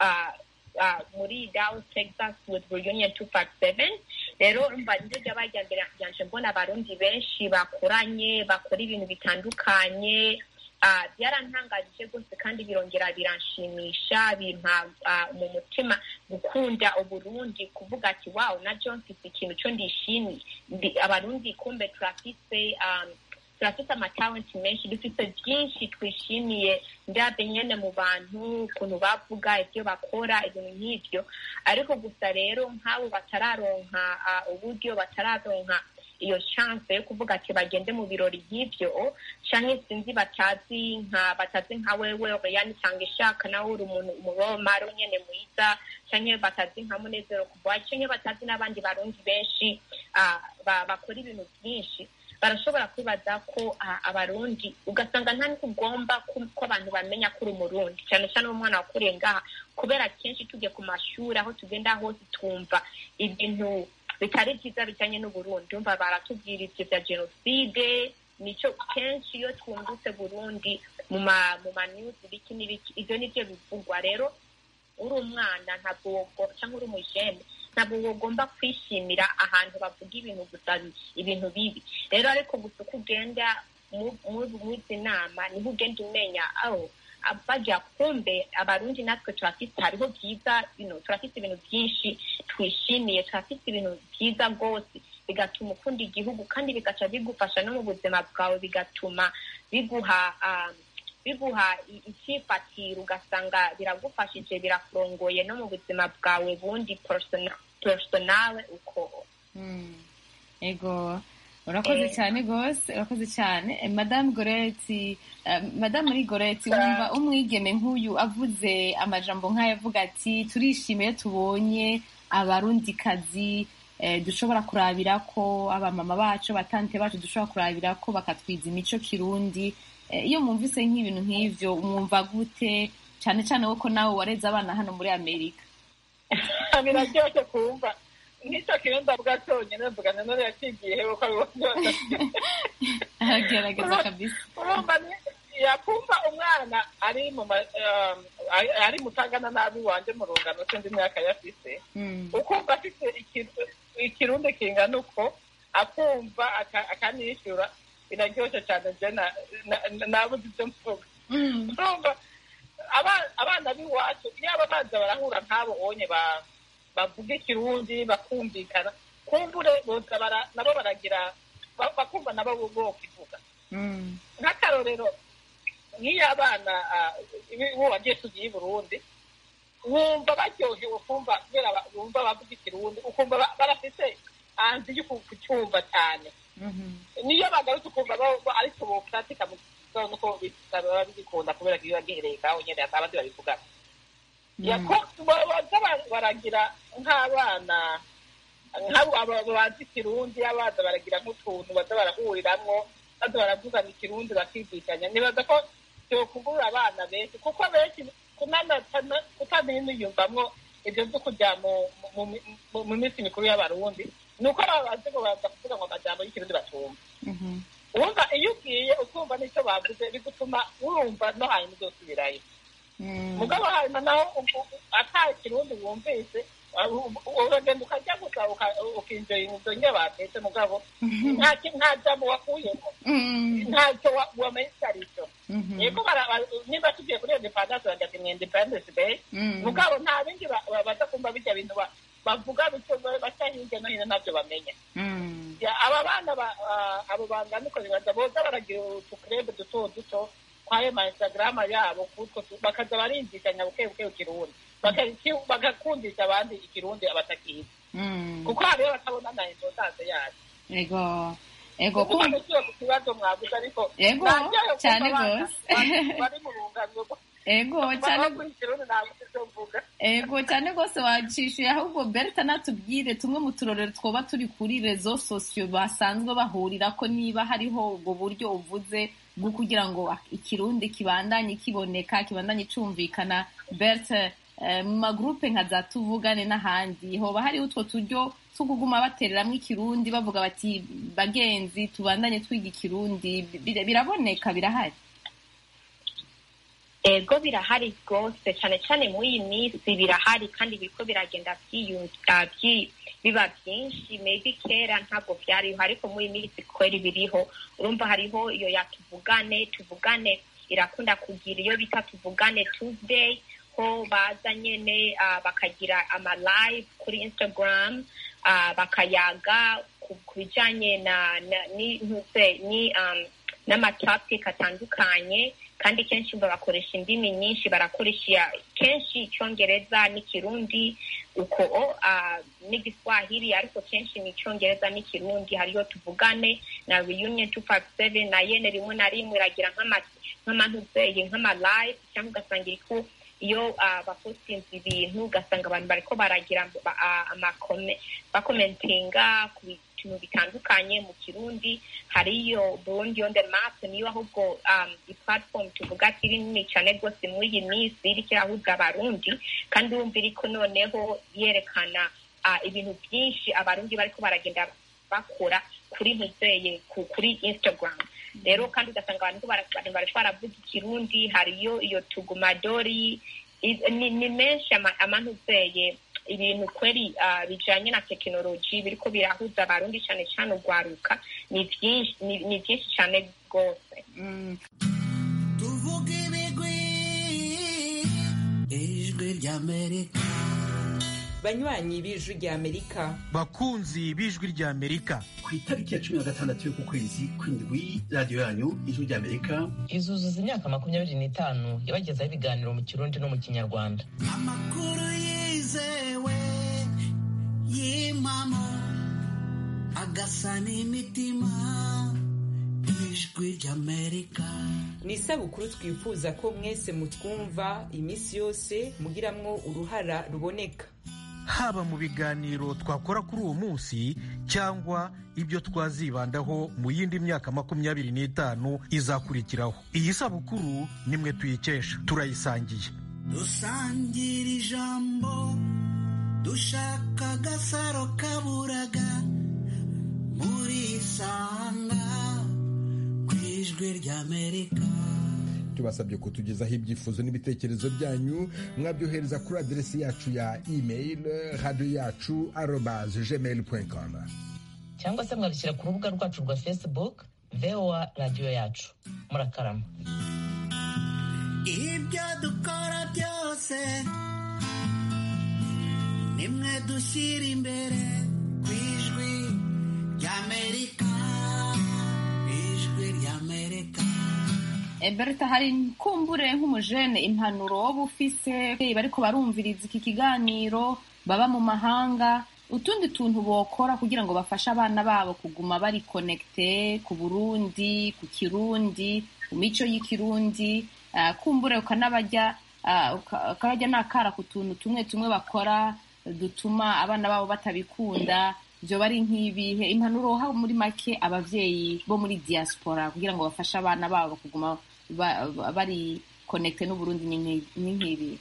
muri Dallas, Texas with Reunion 257 rero mba niryo ryabaye irya mbere ryanje mbona abarundi benshi bakoranye bakora ibintu bitandukanye byarantangaje rwose kandi birongera biranshimisha bimpa mu mutima gukunda uburundi kuvuga ati wawu na john mfite ikintu cyo ndishimiye abarundi kumbe turafise turafite amatalenti menshi dufite byinshi twishimiye ndabe nyine mu bantu ukuntu bavuga ibyo bakora ibintu nk'ibyo ariko gusa rero nk'abo batararonka uburyo batararonka iyo chance yo kuvuga ati bagende mu birori nk'ibyo canke sinzi batazi nka batazi nka wewe yani tanga ishaka nawe uri umuntu umuromaro nyene mwiza canke batazi nka munezero kuboa canke batazi n'abandi barundi benshi bakora ibintu byinshi barashobora kwibaza ko abarundi ugasanga nta niko ugomba ko abantu bamenya ko uri umurundi cyane cyane umwana wakuriye ngaha kubera kenshi tujye ku mashuri aho tugenda hose twumva ibintu bitari byiza bijyanye n'uburundi umva baratubwira ibyo bya jenoside nicyo kenshi iyo twungutse burundi mu ma mu manyuzi biki n'ibiki ibyo nibyo bivugwa rero uri umwana ntabwo cyangwa uri umujene ntabwo ugomba kwishimira ahantu bavuga ibintu gusa ibintu bibi rero ariko gusa uko ugenda muri izi nama niho ugenda umenya aho bajya kumbe abarundi natwe turafite hariho byiza turafite ibintu byinshi twishimiye turafite ibintu byiza rwose bigatuma ukunda igihugu kandi bigaca bigufasha no mu buzima bwawe bigatuma biguha biguha icyifatiro ugasanga biragufashije birakurongoye no mu buzima bwawe bundi personale uko ego urakoze cyane rwose urakoze cyane madamu goreti madamu uri goreti wumva umwigeme nk'uyu avuze amajambo nk'ayo avuga ati turishimiye tubonye abarundikazi dushobora kurabira ko abamama bacu batante bacu dushobora kurabira ko bakatwiza imico kirundi iyo mwumvise nk'ibintu nk'ibyo mwumva gute cyane cyane ko nawe wareze abana hano muri amerika biraryoshye kumva nk'icyo kirundi avuga cyonyine mvuga na none yakigiye hewe ko abibona aragerageza kabisa urumva yakumva umwana ari mu ari mutangana nabi wanje mu rungano sindi imyaka yafise ukumva afite ikirundi kingana uko akumva akanishyura biraryoshye cyane je nabuze ibyo mvuga urumva abana b'iwacu iyo aba baza barahura nk'abo onye bavuga ikirundi bakumvikana kumbure boza nabo baragira bakumva nabo bokivuga nk'akarorero nk'iyo abana bo wagiye tugiye i burundi wumva baryohewe kumva kubera wumva bavuga ikirundi ukumva barafise hanze yo kucyumva cyane niyo bagarutse ukumva ariko bopuratika mu gitondo ko baba bigikunda kubera ko iyo bagihereye ngaho nyine abandi babivugana baza baragira nk'abana nk'abo bazi ikirundi abaza baragira nk'utuntu baza barahuriramwo baza baravugana ikirundi bakigishanya nibaza ko byokugurura abana benshi kuko benshi kutaniyumvamwo ibyo byo kujya mu minsi mikuru y'abarundi ni uko babazi ngo baza kuvuga ngo amajambo y'ikirundi batumva wumva iyo ugiye ukumva n'icyo bavuze bigutuma wumva no hanyuma uzosubirayo mugabo hanyuma naho ata kirundi wumvise uragenda ukajya gusa ukinjira ibintu nye batetse mugabo nta jambo wakuyemo ntacyo wamenye icyo ari cyo yego niba tugiye kuri independence bajya ati ni independence day mugabo nta bindi baza kumva bijya bintu bavuga bityo baca hirya no hino ntabyo bamenya aba bana abo banganiko bibaza boza baragira utukurebe duto duto kwayo ma instagram yabo bakaza barinjizanya buke buke ikirundi bagakundisha abandi ikirundi abatakizi kuko hariyo batabona na importance yacu ego ego kuko ku kibazo mwavuze ariko ego cyane rwose bari mu rungano ego cyane ego cyane rwose wacishuye ahubwo berta natubwire tumwe mu turorero twoba turi kuri rezo sosiyo basanzwe bahurira ko niba hariho ubwo buryo uvuze bwo kugira ngo ikirundi kibandanye kiboneka kibandanye cyumvikana berta mu magurupe nka za tuvugane n'ahandi hoba hariho utwo turyo two kuguma batereramo ikirundi bavuga bati bagenzi tubandanye twiga ikirundi biraboneka birahari ego birahari rwose cyane cyane muri iyi minsi birahari kandi biriko biragenda biba byinshi maybe kera ntabwo byariho ariko muri iyi minsi kweri biriho urumva hariho iyo ya tuvugane tuvugane irakunda kugira iyo bita tuvugane tuesday ko baza nyene bakagira ama live kuri instagram bakayaga ku bijanye na ni n'amatopic atandukanye kandi kenshi bakoresha indimi nyinshi barakoresha kenshi icyongereza n'ikirundi uko n'igiswahili ariko kenshi ni icyongereza n'ikirundi hariyo tuvugane na reunion two five seven na yene rimwe na rimwe iragira nk'amantuzeye nk'amalive cyangwa ugasanga iriko iyo bapostinze ibintu ugasanga abantu bariko baragira bakomentinga ku bintu bitandukanye mu kirundi hariyo burundi on the map niyo ahubwo iplatform tuvuga ati iri nini cyane rwose muri iyi minsi iriko irahuza abarundi kandi wumva iriko noneho yerekana ibintu byinshi abarundi bariko baragenda bakora kuri ntuzeye kuri instagram rero kandi ugasanga abantu bariko baravuga ikirundi hariyo iyo tugumadori ni menshi amantuzeye ibintu kweri bijanye na tekinoloji biriko birahuza abarundi cyane cyane urwaruka ni byinshi cyane rwose tuvuge ibigwi ijwi ry'amerika banywanyi b'ijwi ry'amerika bakunzi b'ijwi ry'amerika ku itariki ya cumi na gatandatu y'uku kwezi kw'indwi radiyo yanyu ijwi ry'amerika izuzuza imyaka makumyabiri n'itanu yabagezaho ibiganiro mu kirundi no mu kinyarwanda amakuru yizewe y'impamo agasa n'imitima ijwi ry'amerika ni isabukuru twifuza ko mwese mutwumva iminsi yose mugiramwo uruhara ruboneka haba mu biganiro twakora kuri uwo munsi cyangwa ibyo twazibandaho mu yindi myaka makumyabiri n'itanu izakurikiraho iyi sabukuru nimwe tuyikesha turayisangiye dusangira ijambo dushaka agasaro kaburaga muri isanga ku ijwi ry'amerika tubasabye kutugezaho ibyifuzo n'ibitekerezo byanyu mwabyohereza kuri aderesi yacu ya email radiyo yacu arobaze gmail com cyangwa se mwabishyira ku rubuga rwacu rwa facebook voa radiyo yacu murakarama ibyo dukora byose nimwe dushyira imbere ku ijwi ry'amerika ijwi ry'amerika Berta hari kumbure nk'umujene impanuro woba ufise bariko barumviriza iki kiganiro baba mu mahanga utundi tuntu bokora kugira ngo bafashe abana babo kuguma bari konekite ku burundi ku kirundi ku mico y'ikirundi kumbure ukanabajya ukabajya n'akara ku tuntu tumwe tumwe bakora dutuma abana babo batabikunda byo bari nk'ibihe impanuro haba muri make abavyeyi bo muri diaspora kugira ngo bafashe abana babo kuguma bari konekite n'uburundi ni nk'ibi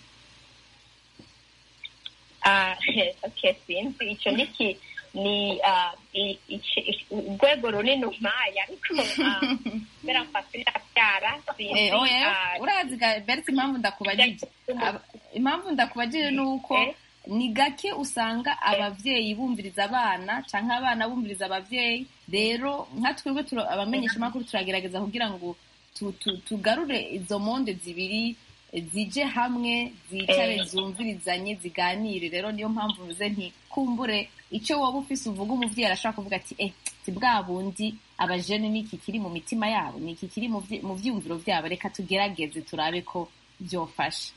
sinzi icyo niki ni urwego runini umpaye ariko mbera mfata ndabyara sinzi urazi beretse impamvu ndakubagije impamvu ndakubagije ni uko ni gake usanga abavyeyi bumviriza abana canke abana bumviriza abavyeyi rero nka twebwe abamenyesha amakuru turagerageza kugira ngo tugarure izo monde zibiri zije hamwe zicare zumvirizanye ziganire rero niyo mpamvu mvuze nti kumbure icyo waba ufise uvuga umubyeyi arashobora kuvuga ati eh si bwa bundi abajene niki kiri mu mitima yabo niki kiri mu byiyumviro byabo reka tugerageze turabe ko byofasha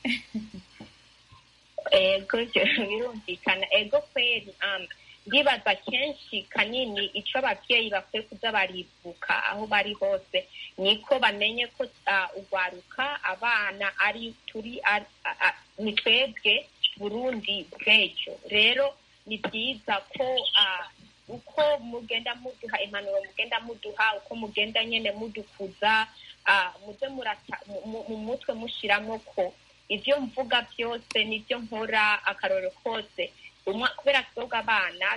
ego birumvikana ego kweri ndibaza kenshi kanini icyo ababyeyi bakwiye kuza baribuka aho bari hose niko bamenye ko ugwaruka abana ari turi ni twebwe burundi bw'ejo rero ni byiza ko uko mugenda muduha impanuro mugenda muduha uko mugenda nyine mudukuza muze mu mutwe mushyiramo ko ibyo mvuga byose n'ibyo nkora akaroro kose kubera twebwe abana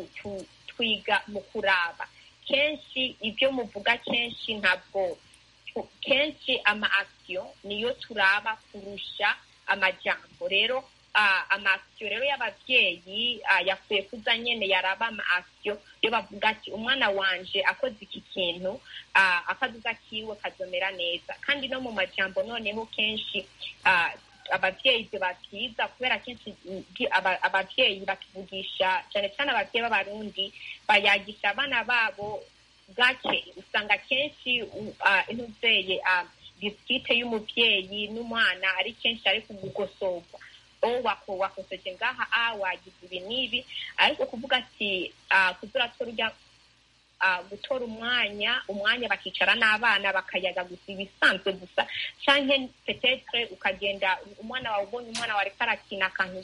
twiga mu kuraba kenshi ibyo muvuga kenshi ntabwo kenshi ama akisiyo niyo turaba kurusha amajyambo rero amasiyo rero y'ababyeyi yakwiye kuza nyine yaraba ama akisiyo iyo bavuga ati umwana wanje akoze iki kintu akazuza kiwe kazomera neza kandi no mu majyambo noneho kenshi ababyeyi biba byiza kubera kenshi ababyeyi batuvugisha cyane cyane ababyeyi b'abarundi bayagisha abana babo gake usanga kenshi intuzeye disikite y'umubyeyi n'umwana ari kenshi ari kugugosorwa o wakosoje ngaha a wagize ibi n'ibi ariko kuvuga ati kuzura turya gutora umwanya umwanya bakicara n'abana bakayaga gusa ibisanzwe gusa cyangwa petetre ukagenda umwana wawe ubonye umwana wawe ariko arakina akantu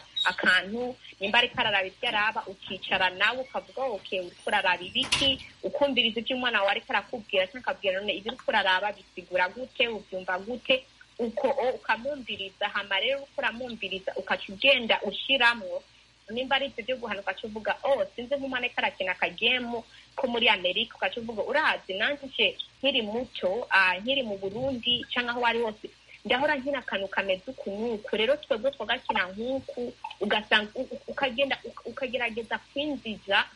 akantu nimba ariko araraba ibyo araba ukicara nawe ukavuga oke uriko uraraba ibiki ukumviriza ibyo umwana wawe ariko arakubwira cyangwa akabwira none ibyo uriko uraraba bisigura gute ubyumva gute uko ukamwumviriza hama rero uko uramwumviriza ukaca ugenda ushiramwo nimba ari ibyo byo guhanuka cyo uvuga oh sinzi nk'umwana ariko arakina akagemu ko muri amerika ukaca uvuga urazi nanjye nkiri muto nkiri mu burundi cyangwa aho ari hose ndahora nkina akantu kameze uku n'uku rero twebwe twagakina nk'uku ugasanga ukagenda ukagerageza kwinjiza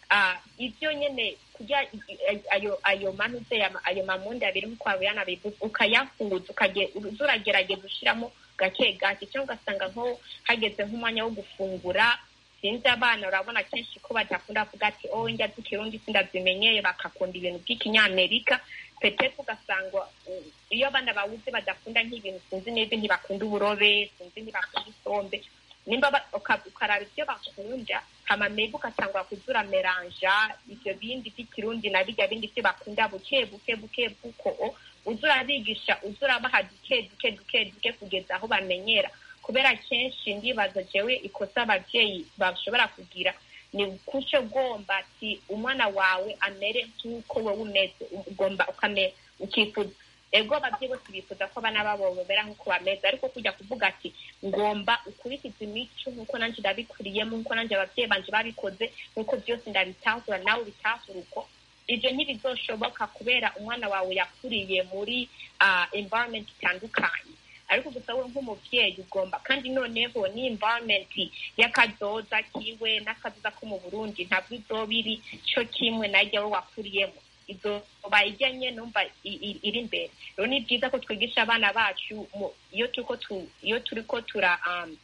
ibyo nyine kurya ayo ayo manuze ayo mamundi abiri nk'uko wabiyana bivuze ukayahuza uragerageza ushyiramo gake gake cyangwa ugasanga nko hageze nk'umwanya wo gufungura sinzi abana urabona kenshi ko badakunda kuvuga ati oh njya dukirundi sindazimenyeye bakakunda ibintu by'ikinyamerika petete ugasanga iyo abana bawuze badakunda nk'ibintu sinzi neza ntibakunda uburobe sinzi ntibakunda isombe nimba ukaraba ibyo bakunda hama maybe ugatangura kuzura meranja ibyo bindi by'ikirundi na bijya bindi byo bakunda buke buke buke buko uza urabigisha uza urabaha duke duke duke duke kugeza aho bamenyera kubera kenshi ndibaza jewe ikosa ababyeyi bashobora kugira ni kucyo ugomba ati umwana wawe amere nk'uko wowe umeze ugomba ukamera ukifuza ego ababyeyi bose bifuza ko abana babo bamera nk'uko bameze ariko kujya kuvuga ati ngomba ukurikiza imico nk'uko nanjye ndabikuriyemo nk'uko nanjye ababyeyi banje babikoze nk'uko byose ndabitahura nawe ubitahura uko ibyo ntibizoshoboka kubera umwana wawe yakuriye muri environment itandukanye ariko gusa we nk'umubyeyi ugomba kandi noneho ni environment y'akazoza kiwe n'akazoza ko mu burundi ntabwo izoba iri cyo kimwe najya we wakuriyemo izoba ijyanye numva iri imbere rero ni byiza ko twigisha abana bacu iyo turiko iyo turiko tura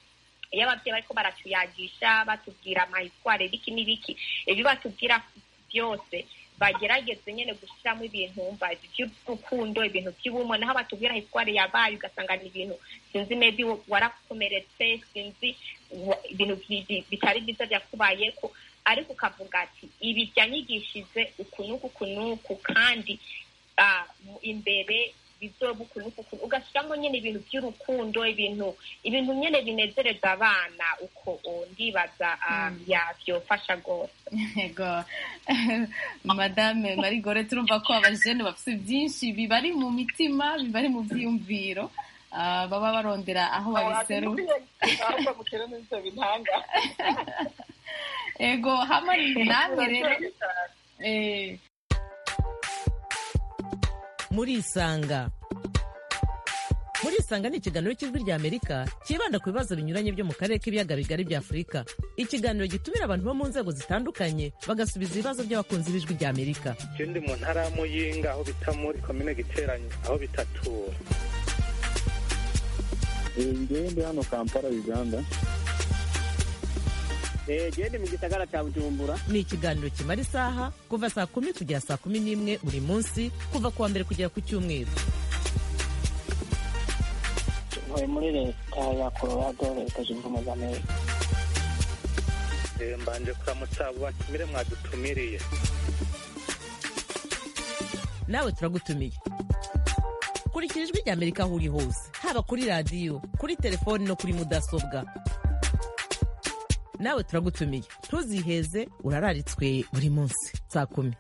iyo ababyeyi bariko baratuyagisha batubwira amahitware biki n'ibiki ibyo batubwira byose bagerageze nyine gushyiramo ibintu mva by'urukundo ibintu by'ubumwe naho batubwira hitware yabaye ugasanga ni ibintu sinzi maybe warakomeretse sinzi ibintu bitari byiza byakubayeko ariko ukavuga ati ibi byanyigishije uku n'uku uku n'uku kandi imbere bizoba uku n'uku uku ugashyiramo nyine ibintu by'urukundo ibintu ibintu nyine binezereza abana uko ndibaza byofasha rwose yego madame marigore turumva ko abajene bafite byinshi bibari mu mitima bibari mu byiyumviro baba barondera aho babiseru ego hamwe namwe rero murisanga murisanga ni ikiganiro cy'ijwi rya amerika cyibanda ku bibazo binyuranye byo mu karere k'ibiyaga bigari bya afurika ikiganiro gitumira abantu bo mu nzego zitandukanye bagasubiza ibibazo by'abakunzi b'ijwi rya amerika je ndi mu ntara ya muyinga aho bita muri komine giteranye aho bitatura ngewe ndi hano kampala uganda gende mu gisagara cya bujumbura ni ikiganiro kimara isaha kuva saa kumi kugera saa kumi n'imwe buri munsi kuva ku wa mbere kugera ku cyumweru ntuye muri leta ya colorado leta zunze ubumwe za amerika Eh, mbanje kuramutsa abo batumire mwadutumiriye nawe turagutumiye kurikira ijwi rya amerika aho uri hose haba kuri radiyo kuri telefoni no kuri mudasobwa nawe turagutumiye ntuziheze urararitswe buri munsi saa kumi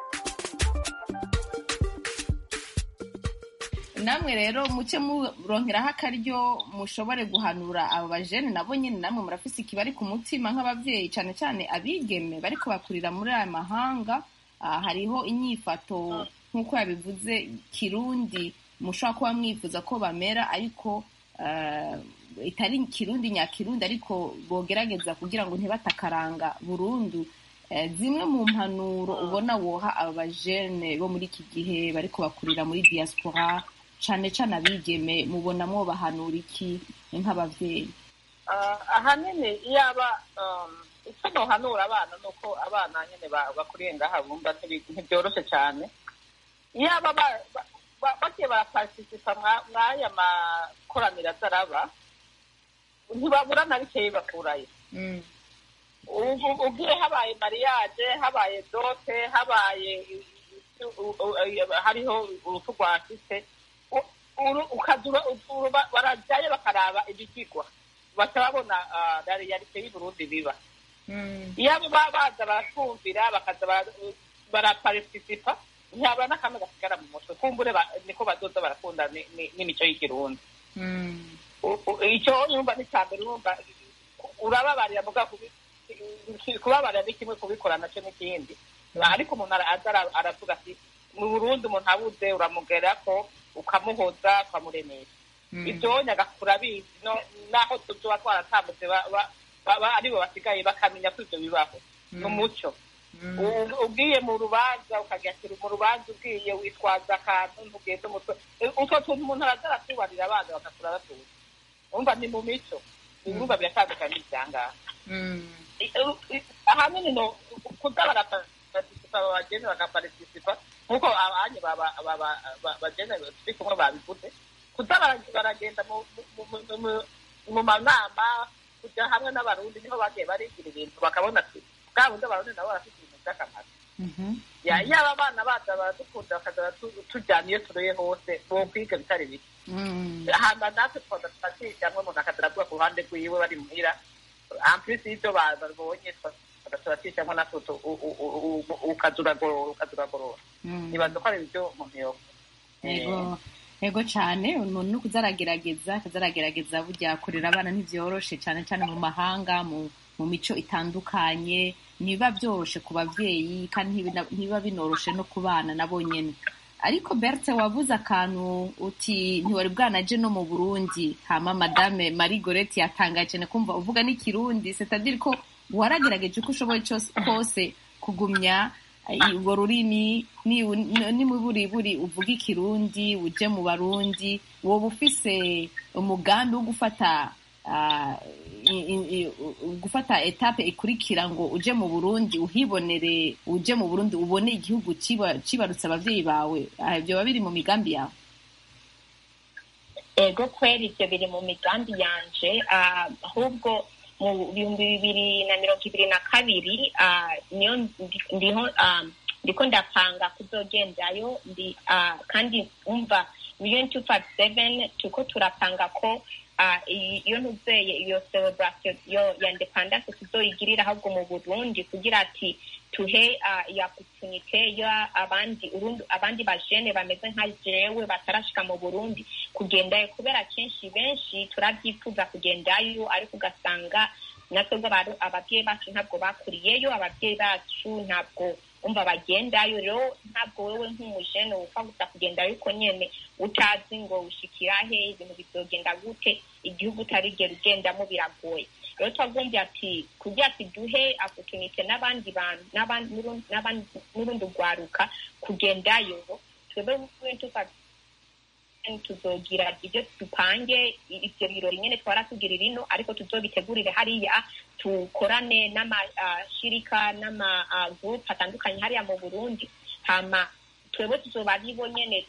namwe rero muce muronkeraho akaryo mushobore guhanura abo bajene nabo nyine namwe murafise ikibari ku mutima nk'ababyeyi cyane cyane abigeme bariko bakurira muri aya mahanga Ah, hariho inyifato nk'uko yabivuze kirundi mushobora kuba mwifuza ko bamera ariko ah, itari kirundi nyakirundi ariko bogerageza kugira ngo ntibatakaranga burundu Eh, zimwe mu mpanuro ubona woha aba bajene bo muri iki gihe bariko bakurira muri diaspora cane cane abigeme mubona mwobahanura iki nk'abavyeyi Ah, ahanini iyaba um, icyo nohanura abana ni uko abana nyine ba- bakuriye ngaha bumva ntibi- ntibyoroshe cyane iyaba ba- ba- ba- bagiye barapartisipa mwa- mw'aya makoraniro azaraba ntibabura na bikeyi bakurayo ubu ubwiye habaye mariage habaye dote habaye u- u- u- hariho urupfu rwa sise u- uru- ukazura uru- ba- barajyayo bakaraba ibigigwa baca babona ah, la realite y'uburundi biba iyo abo baba baza baratwumvira bakaza bara- barapartisipa ntihaba n'akamwe gasigara mu mutwe kumbure ba- niko bazoza barakunda ni- ni- n'imico y'ikirundi U- u- icyo yumva ni cya mbere urumva urababarira muga kubi- kubabarira ni kimwe kubikora nacyo n'ikindi ariko umuntu ara- aza ara- aravuga ati mu burundi umuntu abuze uramugerako ukamuhoza ukamuremesha ibyo nyagakura bizi no- naho tuba twaratambutse ba- ba- ba- ba- aribo basigaye bakamenya ko ibyo bibaho ni umuco U- ugiye mu rubanza ukagashyira mu rubanza ugiye witwaza akantu ntugende umutwe utwo tuntu umuntu araza aratubarira abana bagakura batuzi umva ni mu mico ibirumva biratandukanye n'ibyangaha ahanini no kuza barapartisipa bagene bagapartisipa nk'uko abanye bagene turi kumwe babivuze kuza bara- baragenda mu- mu- mu- mu- mu manama kujya hamwe n'abarundi niho bagiye barigira ibintu bakabona ati bwa bundi abarundi nabo barafite ibintu by'akamaro Ya- yaba abana baza baradukunda bakaza baratu- tujyana iyo turuye hose bo kwiga bitari bike hama natwe twaza turakijamwe umuntu akaza aravuga ku ruhande rwiwe bari muhira ampulisi y'ibyo ba- babonye twaza turakijamwe natwe tu- u- u- u- u- ukaza uragorora ukaza uragorora nibaza ko ari ibyo umuntu yoba yego yego cyane umuntu ni kuzaragerageza akazaragerageza burya kurera abana ntibyoroshe cyane cyane mu mahanga mu mu mico itandukanye ntibiba byoroshe ku babyeyi kandi ntibina- ntibiba binoroshe no ku bana nabo nyene ariko berthe wavuze akantu uti ntiwari bwanaje no mu burundi hama madame marie gorete yatangaye cyane kumva uvuga n'ikirundi c'est-à-dire ko waragerageje uko ushoboye cyose kose kugumya urwo rurimi ni- nimuburiburi uvuga ikirundi uje mu barundi woba ufise umugambi wo gufata ah, i- i- i- gufata etape ikurikira ngo uje mu burundi uhibonere uje mu burundi ubone igihugu ciba- cibarutse abavyeyi bawe Ah, ibyo biba biri mu migambi yawe ego kweri ibyo biri mu migambi yanje ah, ahubwo mu bihumbi bibiri na mirongo ibiri na kabiri ah, niyo ndi- ndiho ah, ndiko ndapanga kuzogendayo ndi ah, kandi umva million two five seven turiko turapanga ko ah, iyi- iyo ntuzeye iyo celebration yo ya independence tuzoyigirira ahubwo mu burundi kugira ati tuhe ah, iyo opportunité yo abandi urundi abandi bajene bameze nka jewe batarashika mu burundi kugendayo kubera kenshi benshi turabyifuza kugendayo ariko ugasanga natwe ababyeyi bacu ntabwo bakuriyeyo ababyeyi bacu ntabwo umva bagendayo rero ntabwo wewe nk'umujene upfa gusa kugendayo uko nyene utazi ngo ushikira he ibintu bizogenda gute igihugu utarigera ugendamo biragoye rero twagombye ati kugira ati duhe opportunity n'abandi bantu n'urundi rwaruka kugendayo twebwe tuka tuzogira ibyo dupange ibyo birori nyine twara tugira ino ariko tuzobitegurire hariya tukorane n'amashirika n'amagurupe atandukanye hariya mu burundi hama twebwe tuzoba aribo nyene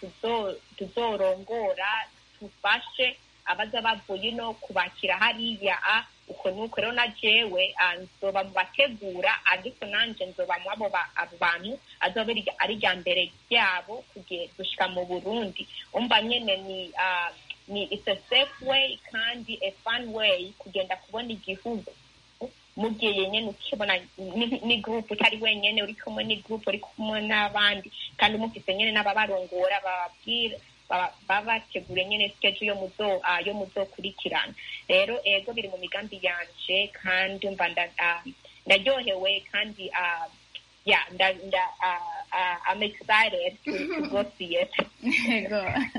tuzorongora tufashe abaza bavuye ino kubakira hariya uko nuko rero na jewe nzoba mu bategura ariko nanje nzoba mu abo bantu azoba ari rya mbere ryabo gushika mu burundi umva nyene ni ni it's a safe way kandi a fun way kugenda kubona igihugu mugiye nyene ukibona ni group utari wenyene uri kumwe ni group uri kumwe n'abandi kandi mufise nyene n'ababarongora bababwira babategure nyene skeje yo muzo yo muzokurikirana rero ego biri mu migambi yanje kandi umva ndaryohewe kandi yeah nda nda I'm excited to, to go see it ego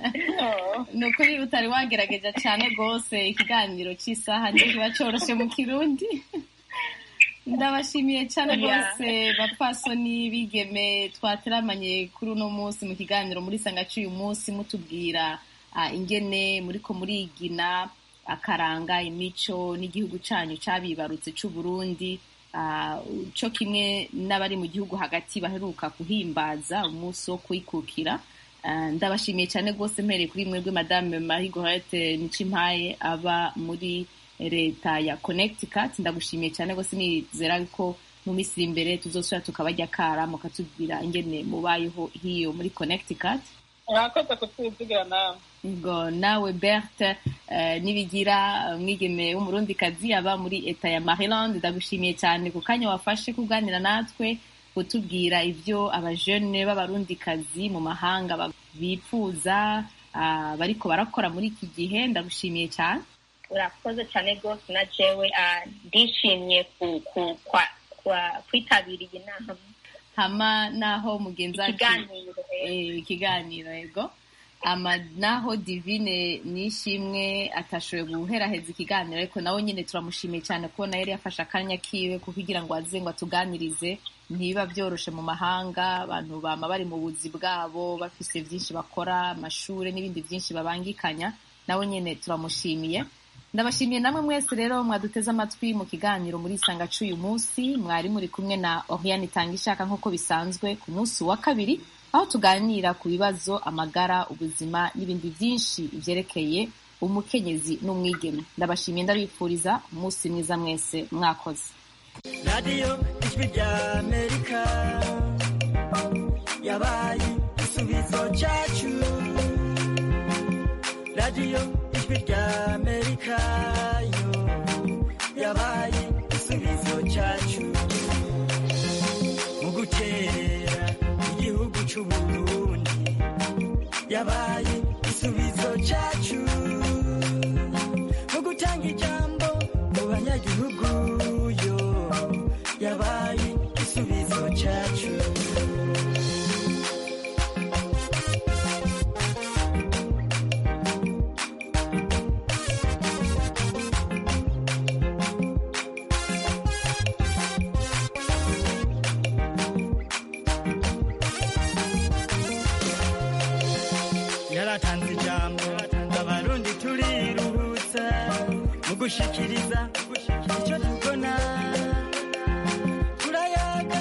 ni ukuri utari wagerageje cyane rwose ikiganiro cy'isaha ntikiba coroshe mu kirundi ndabashimiye cyane rwose bapfasoni bigeme twateramanye kuri uno munsi mu kiganiro muri sangacu uyu munsi mutubwira ingene muriko murigina akaranga imico n'igihugu cyanyu cyabibarutse cy'u Burundi cyo kimwe n'abari mu gihugu hagati baheruka kuhimbaza umunsi wo kwikukira ndabashimiye cyane rwose mpereye kuri mwebwe madame marie gorete nicimpaye aba muri leta ya connecticut ndagushimiye cyane rwose nizera ko mu minsi iri imbere tuzosubira tukabajya kara mukatubwira ingene mubayeho hiyo muri connecticut mwakoze kutwizigira nawe ngo nawe berthe nibigira umwigeme w'umurundikazi aba muri eta ya maryland ndagushimiye cyane ku kanya wafashe kuganira natwe kutubwira ibyo abajene b'abarundikazi mu mahanga bifuza bariko barakora muri iki gihe ndagushimiye cyane urakoze cyane rwose na jewe ndishimye kwitabira iyi nama hama naho mugenzi ikiganiro yego ama naho divine nishimwe atashoboye guheraheza ikiganiro ariko nawe nyine turamushimiye cyane kubona yari yafashe akanya kiwe kugira ngo aze ngo atuganirize ntibiba byoroshe mu mahanga abantu bama bari mu buzi bwabo bafise byinshi bakora amashuri n'ibindi byinshi babangikanya nawe nyine turamushimiye ndabashimiye namwe mwese rero mwaduteze amatwi mu kiganiro muri isanga cy'uyu munsi mwari muri kumwe na Oriane Tangishaka nk'uko bisanzwe ku munsi wa kabiri aho tuganira ku bibazo amagara ubuzima n'ibindi byinshi byerekeye umukenyezi n'umwigeme ndabashimiye ndabifuriza umunsi mwiza mwese mwakoze radiyo ijwi rya amerika yabaye igisubizo cyacu radiyo ijwi rya amerika yo yabaye igisubizo cyacu mu gukerera igihugu cy'uburundi yabaye igisubizo cyacu mu gutanga ijambo mu banyagihugu yo yabaye igisubizo cyacu yaratanze ijambo abarundi turiruhutsa mu gushikiriza icyo tubona turayaga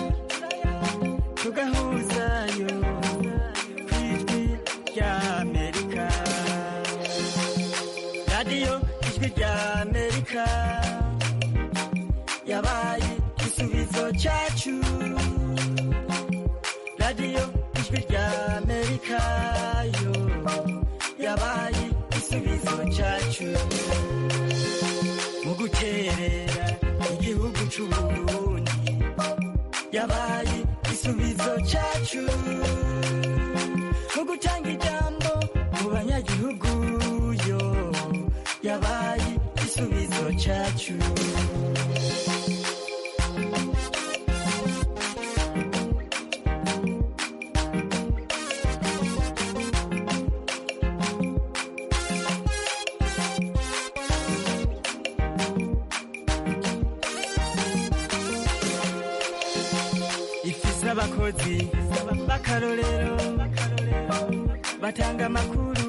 tugahuzayo ku ijwi rya amerika radiyo ijwi rya amerika yabaye igisubizo cyacu radiyo ijwi rya amerika yo yabaye igisubizo cyacu mu guterera igihugu cy'uburundi yabaye igisubizo cyacu mu gutanga ijambo mu banyagihugu yo yabaye igisubizo cyacu abakozi b'akarorero batanga amakuru